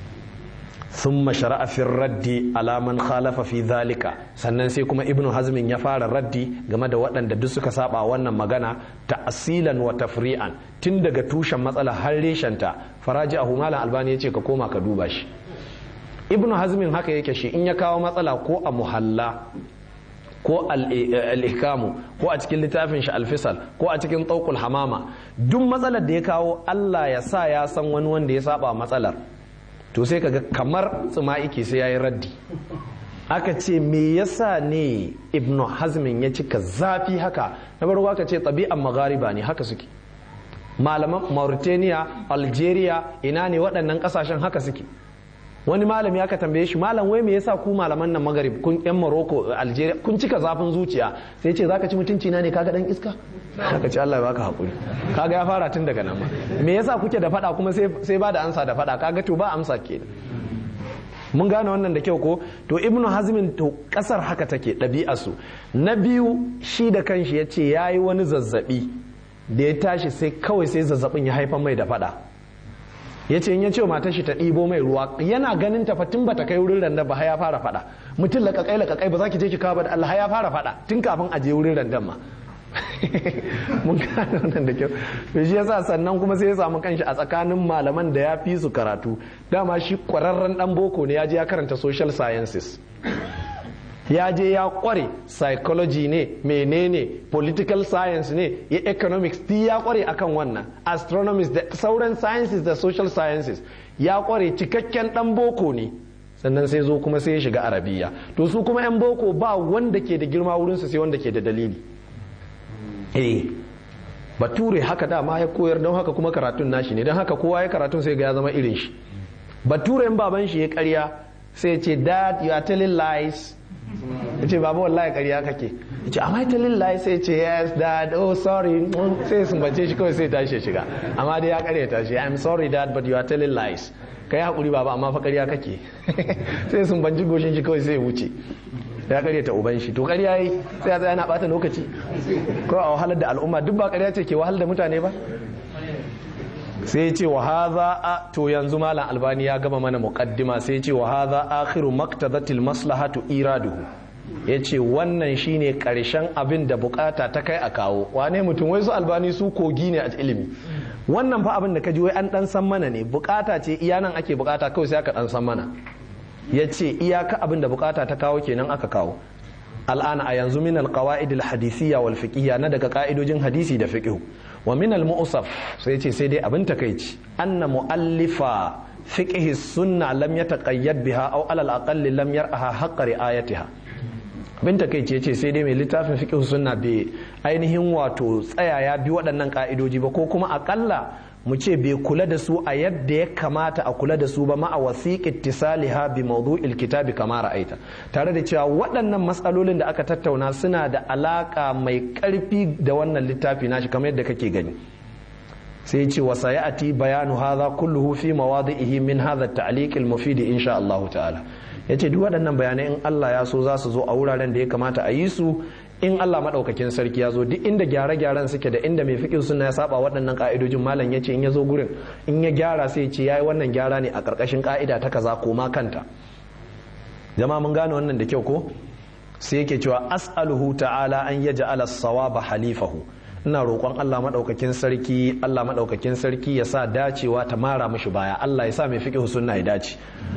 ثم شرع في الرد على من خالف في ذلك sannan sai kuma ibnu hazmin ya fara raddi game da waɗanda duk suka saba wannan magana ta'asilan wa tafri'an tun daga tushen matsala har reshenta faraji a malam albani ya ce ka koma ka duba shi ibnu hazmin haka yake shi in ya kawo matsala ko a muhalla ko al-ihkamu ko a cikin littafin shi alfisal ko a cikin tsaukul hamama duk matsalar da ya kawo Allah ya sa ya san wani wanda ya saba matsalar to sai kaga kamar tsuma'iki sai yayi raddi aka ce me yasa ne ibnu hazmin ya cika zafi haka na farko aka ce tabi'an maghariba ne haka suke malaman mauritania algeria ina ne waɗannan ƙasashen haka suke wani malami aka tambaye shi malam wai me yasa ku malaman nan magarib kun yan Morocco Algeria kun cika zafin zuciya sai ce zaka ci mutunci na ne kaga dan iska zaka ci Allah ya baka hakuri kaga ya fara tun daga nan ma me yasa kuke da fada kuma sai sai ba da ansa da fada kaga to ba amsa kenan mun gane wannan da kyau ko to ibnu hazmin to kasar haka take su na biyu shi da kanshi ya ce ya yi wani zazzabi da ya tashi sai kawai sai zazzabin ya haifar mai da fada ya ce in ya ce matar shi ta ɗibo mai ruwa yana ganin ta tun bata kai wurin randa ba ya fara fada mutum lakakai lakakai ba za ki je ki kawo ba da Allah ya fara fada tun kafin a je wurin randan ma mun gane wannan da kyau to shi yasa sannan kuma sai ya samu kanshi a tsakanin malaman da ya fi su karatu dama shi kwararren dan boko ne ya je ya karanta social sciences ya je ya kware psychology ne menene political science ne ya economics ti ya kware akan wannan astronomy da sauran sciences da social sciences ya kware cikakken dan boko ne sannan sai zo kuma sai ya shiga arabiya to su kuma yan boko ba wanda ke da girma wurinsu sai wanda ke da dalili eh bature haka dama ya koyar don haka kuma karatun nashi ne don haka kowa ya karatun sai ga ya zama irin shi bature in baban shi ya karya sai ce dad you are telling lies ya ce baba wallahi karya kake ya ce am I telling lies sai ce yes dad oh sorry sai sun bace shi kawai sai tashi shiga amma dai ya karya tashi I'm sorry dad but you are telling lies kai hakuri baba amma fa karya kake sai sun banji goshin shi kawai sai ya wuce ya karya ta uban shi to karya yi sai ya tsaya na bata lokaci ko a wahalar da al'umma duk ba karya ce ke wahalar da mutane ba sai ce wa haza a to yanzu malam albani ya gama mana muqaddima sai ce wa haza akhiru maktadatil maslahatu iraduhu yace wannan shine karshen abin da bukata ta kai a kawo wane mutum wai su albani su kogi ne a ilimi wannan fa abin da ka ji wai an dan san mana ne bukata ce iya nan ake bukata kawai sai aka dan san mana ya ce iyaka abin da bukata ta kawo kenan aka kawo al'ana a yanzu min alqawaid alhadisiyya wal fiqhiyya na daga ka'idojin hadisi da fiqh wa min almu'saf sai ce sai dai abin takeici anna muallifa fiqh sunna lam yataqayyad biha aw alal aqalli lam yar'aha haqqa ri'ayatiha bin takeici yace sai dai mai littafin fiqh sunna bai ainihin wato tsaya ya bi waɗannan ka'idoji ba ko kuma akalla mu ce bai kula da su a yadda ya kamata a kula da su ba ma'a wasiq ittisaliha bi mawdu'il kitabi kama ra'aita tare da cewa waɗannan matsalolin da aka tattauna suna da alaka mai ƙarfi da wannan littafi nashi kamar yadda kake gani sai ce wa sayati bayanu hadha kulluhu fi mawadi'ihi min hadha at-ta'liq al-mufid insha Allah ta'ala yace duk waɗannan bayanai in Allah ya so za su zo a wuraren da ya kamata a yi su in Allah maɗaukakin sarki ya zo duk inda gyare-gyaren suke da inda mai fiƙin suna ya saba waɗannan ƙa'idojin malam ya ce in ya zo gurin in ya gyara sai ce ya yi wannan gyara ne a ƙarƙashin ƙa'ida ta kaza ko ma kanta jama mun gane wannan da kyau ko sai yake cewa as'aluhu ta'ala an ya ja'ala sawaba halifahu ina roƙon Allah maɗaukakin sarki Allah maɗaukakin sarki ya sa dacewa ta mara mishi baya Allah ya sa mai fiƙin sunna ya dace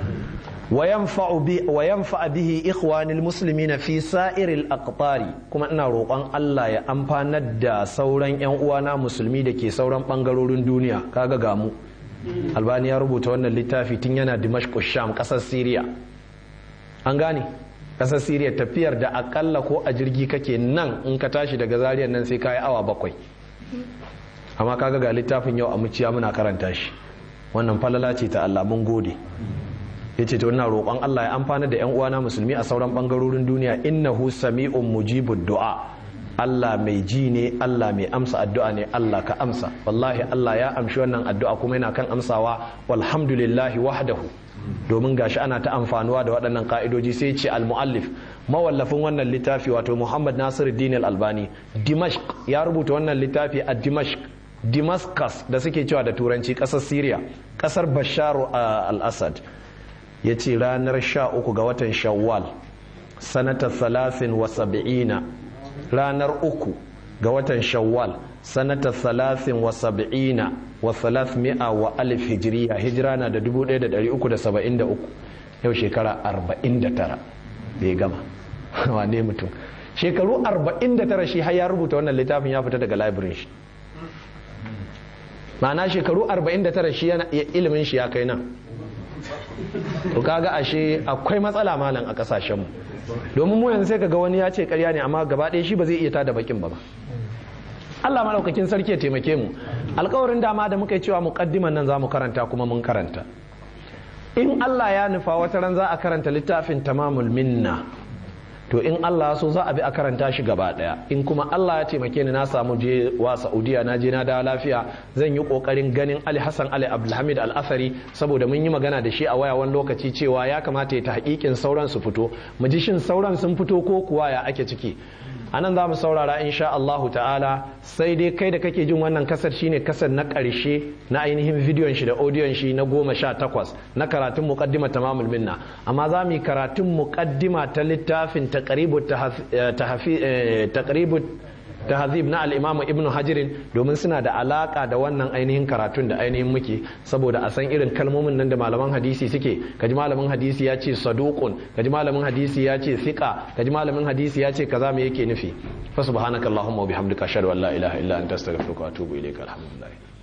وينفع به إخوان المسلمين في سائر الأقطار كما أنا روقان الله يا أمبانا دا سوران يان uwana musulmi da ke sauran bangarorin duniya kaga gamu albani ya rubuta wannan littafi tun yana dimashq sham kasar syria an gane kasar syria tafiyar da akalla ko a jirgi kake nan in ka tashi daga zariyar nan sai kayi awa bakwai amma kaga ga littafin yau a muciya muna karanta shi wannan falala ce ta Allah mun gode ya ce ina roƙon Allah ya amfana da 'yan uwana musulmi a sauran ɓangarorin duniya innahu sami'un mujibud du'a Allah mai ji ne Allah mai amsa addu'a ne Allah ka amsa wallahi Allah ya amshi wannan addu'a kuma yana kan amsawa walhamdulillahi wahdahu domin gashi ana ta amfanuwa da waɗannan ka'idoji sai ce al-muallif mawallafin wannan littafi wato Muhammad Nasiruddin al-Albani Dimashq ya rubuta wannan littafi a Dimashq Damascus da suke cewa da turanci ƙasar Syria ƙasar Bashar al-Assad ya ce ranar sha uku ga watan shawwal sanata salasin wa sab'ina ranar uku ga watan shawwal sanata salasin wa sab'ina wa salasmi'a wa alif hijiriya hijira na da 1373 yau shekara 49 da ya gama wane mutum shekaru 49 shi har ya rubuta wannan littafin ya fita daga library shi ma'ana shekaru 49 shi ilimin shi ya kai nan to kaga ashe akwai matsala malam a kasashen mu domin mu yanzu sai kaga wani ya ce karya ne amma gaba ɗaya shi ba zai iya tada bakin ba ba Allah madaukakin sarki ya taimake mu alkawarin dama da muka yi cewa muqaddiman nan za mu karanta kuma mun karanta in Allah ya nufa wata ran za a karanta littafin tamamul minna to in Allah so za a bi a karanta shi gaba daya in kuma Allah ya taimake ni na samu je wa Saudiya na je na dawo lafiya zan yi kokarin ganin Ali Hassan Ali Abdulhamid Al-Athari saboda mun yi magana da shi a waya wani lokaci cewa ya kamata ya ta hakikin sauran su fito mu ji shin sauran sun fito ko kuwa ya ake ciki anan za mu saurara insha Allahu ta'ala sai dai kai da kake jin wannan kasar shine kasar na ƙarshe na ainihin bidiyon shi da audiyon shi na goma sha takwas na karatun muqaddima tamamul minna amma za mu yi karatun muqaddima ta littafin taqribut taqribut tahzib na al-imam ibnu hajirin domin suna da alaka da wannan ainihin karatun da ainihin muke saboda a san irin kalmomin nan da malaman hadisi suke kaji malamin hadisi ya ce saduqun kaji malamin hadisi ya ce thiqa kaji malamin hadisi ya ce kaza me yake nufi fa subhanakallahumma wa bihamdika ashhadu an la ilaha illa anta astaghfiruka wa atubu ilaika alhamdulillah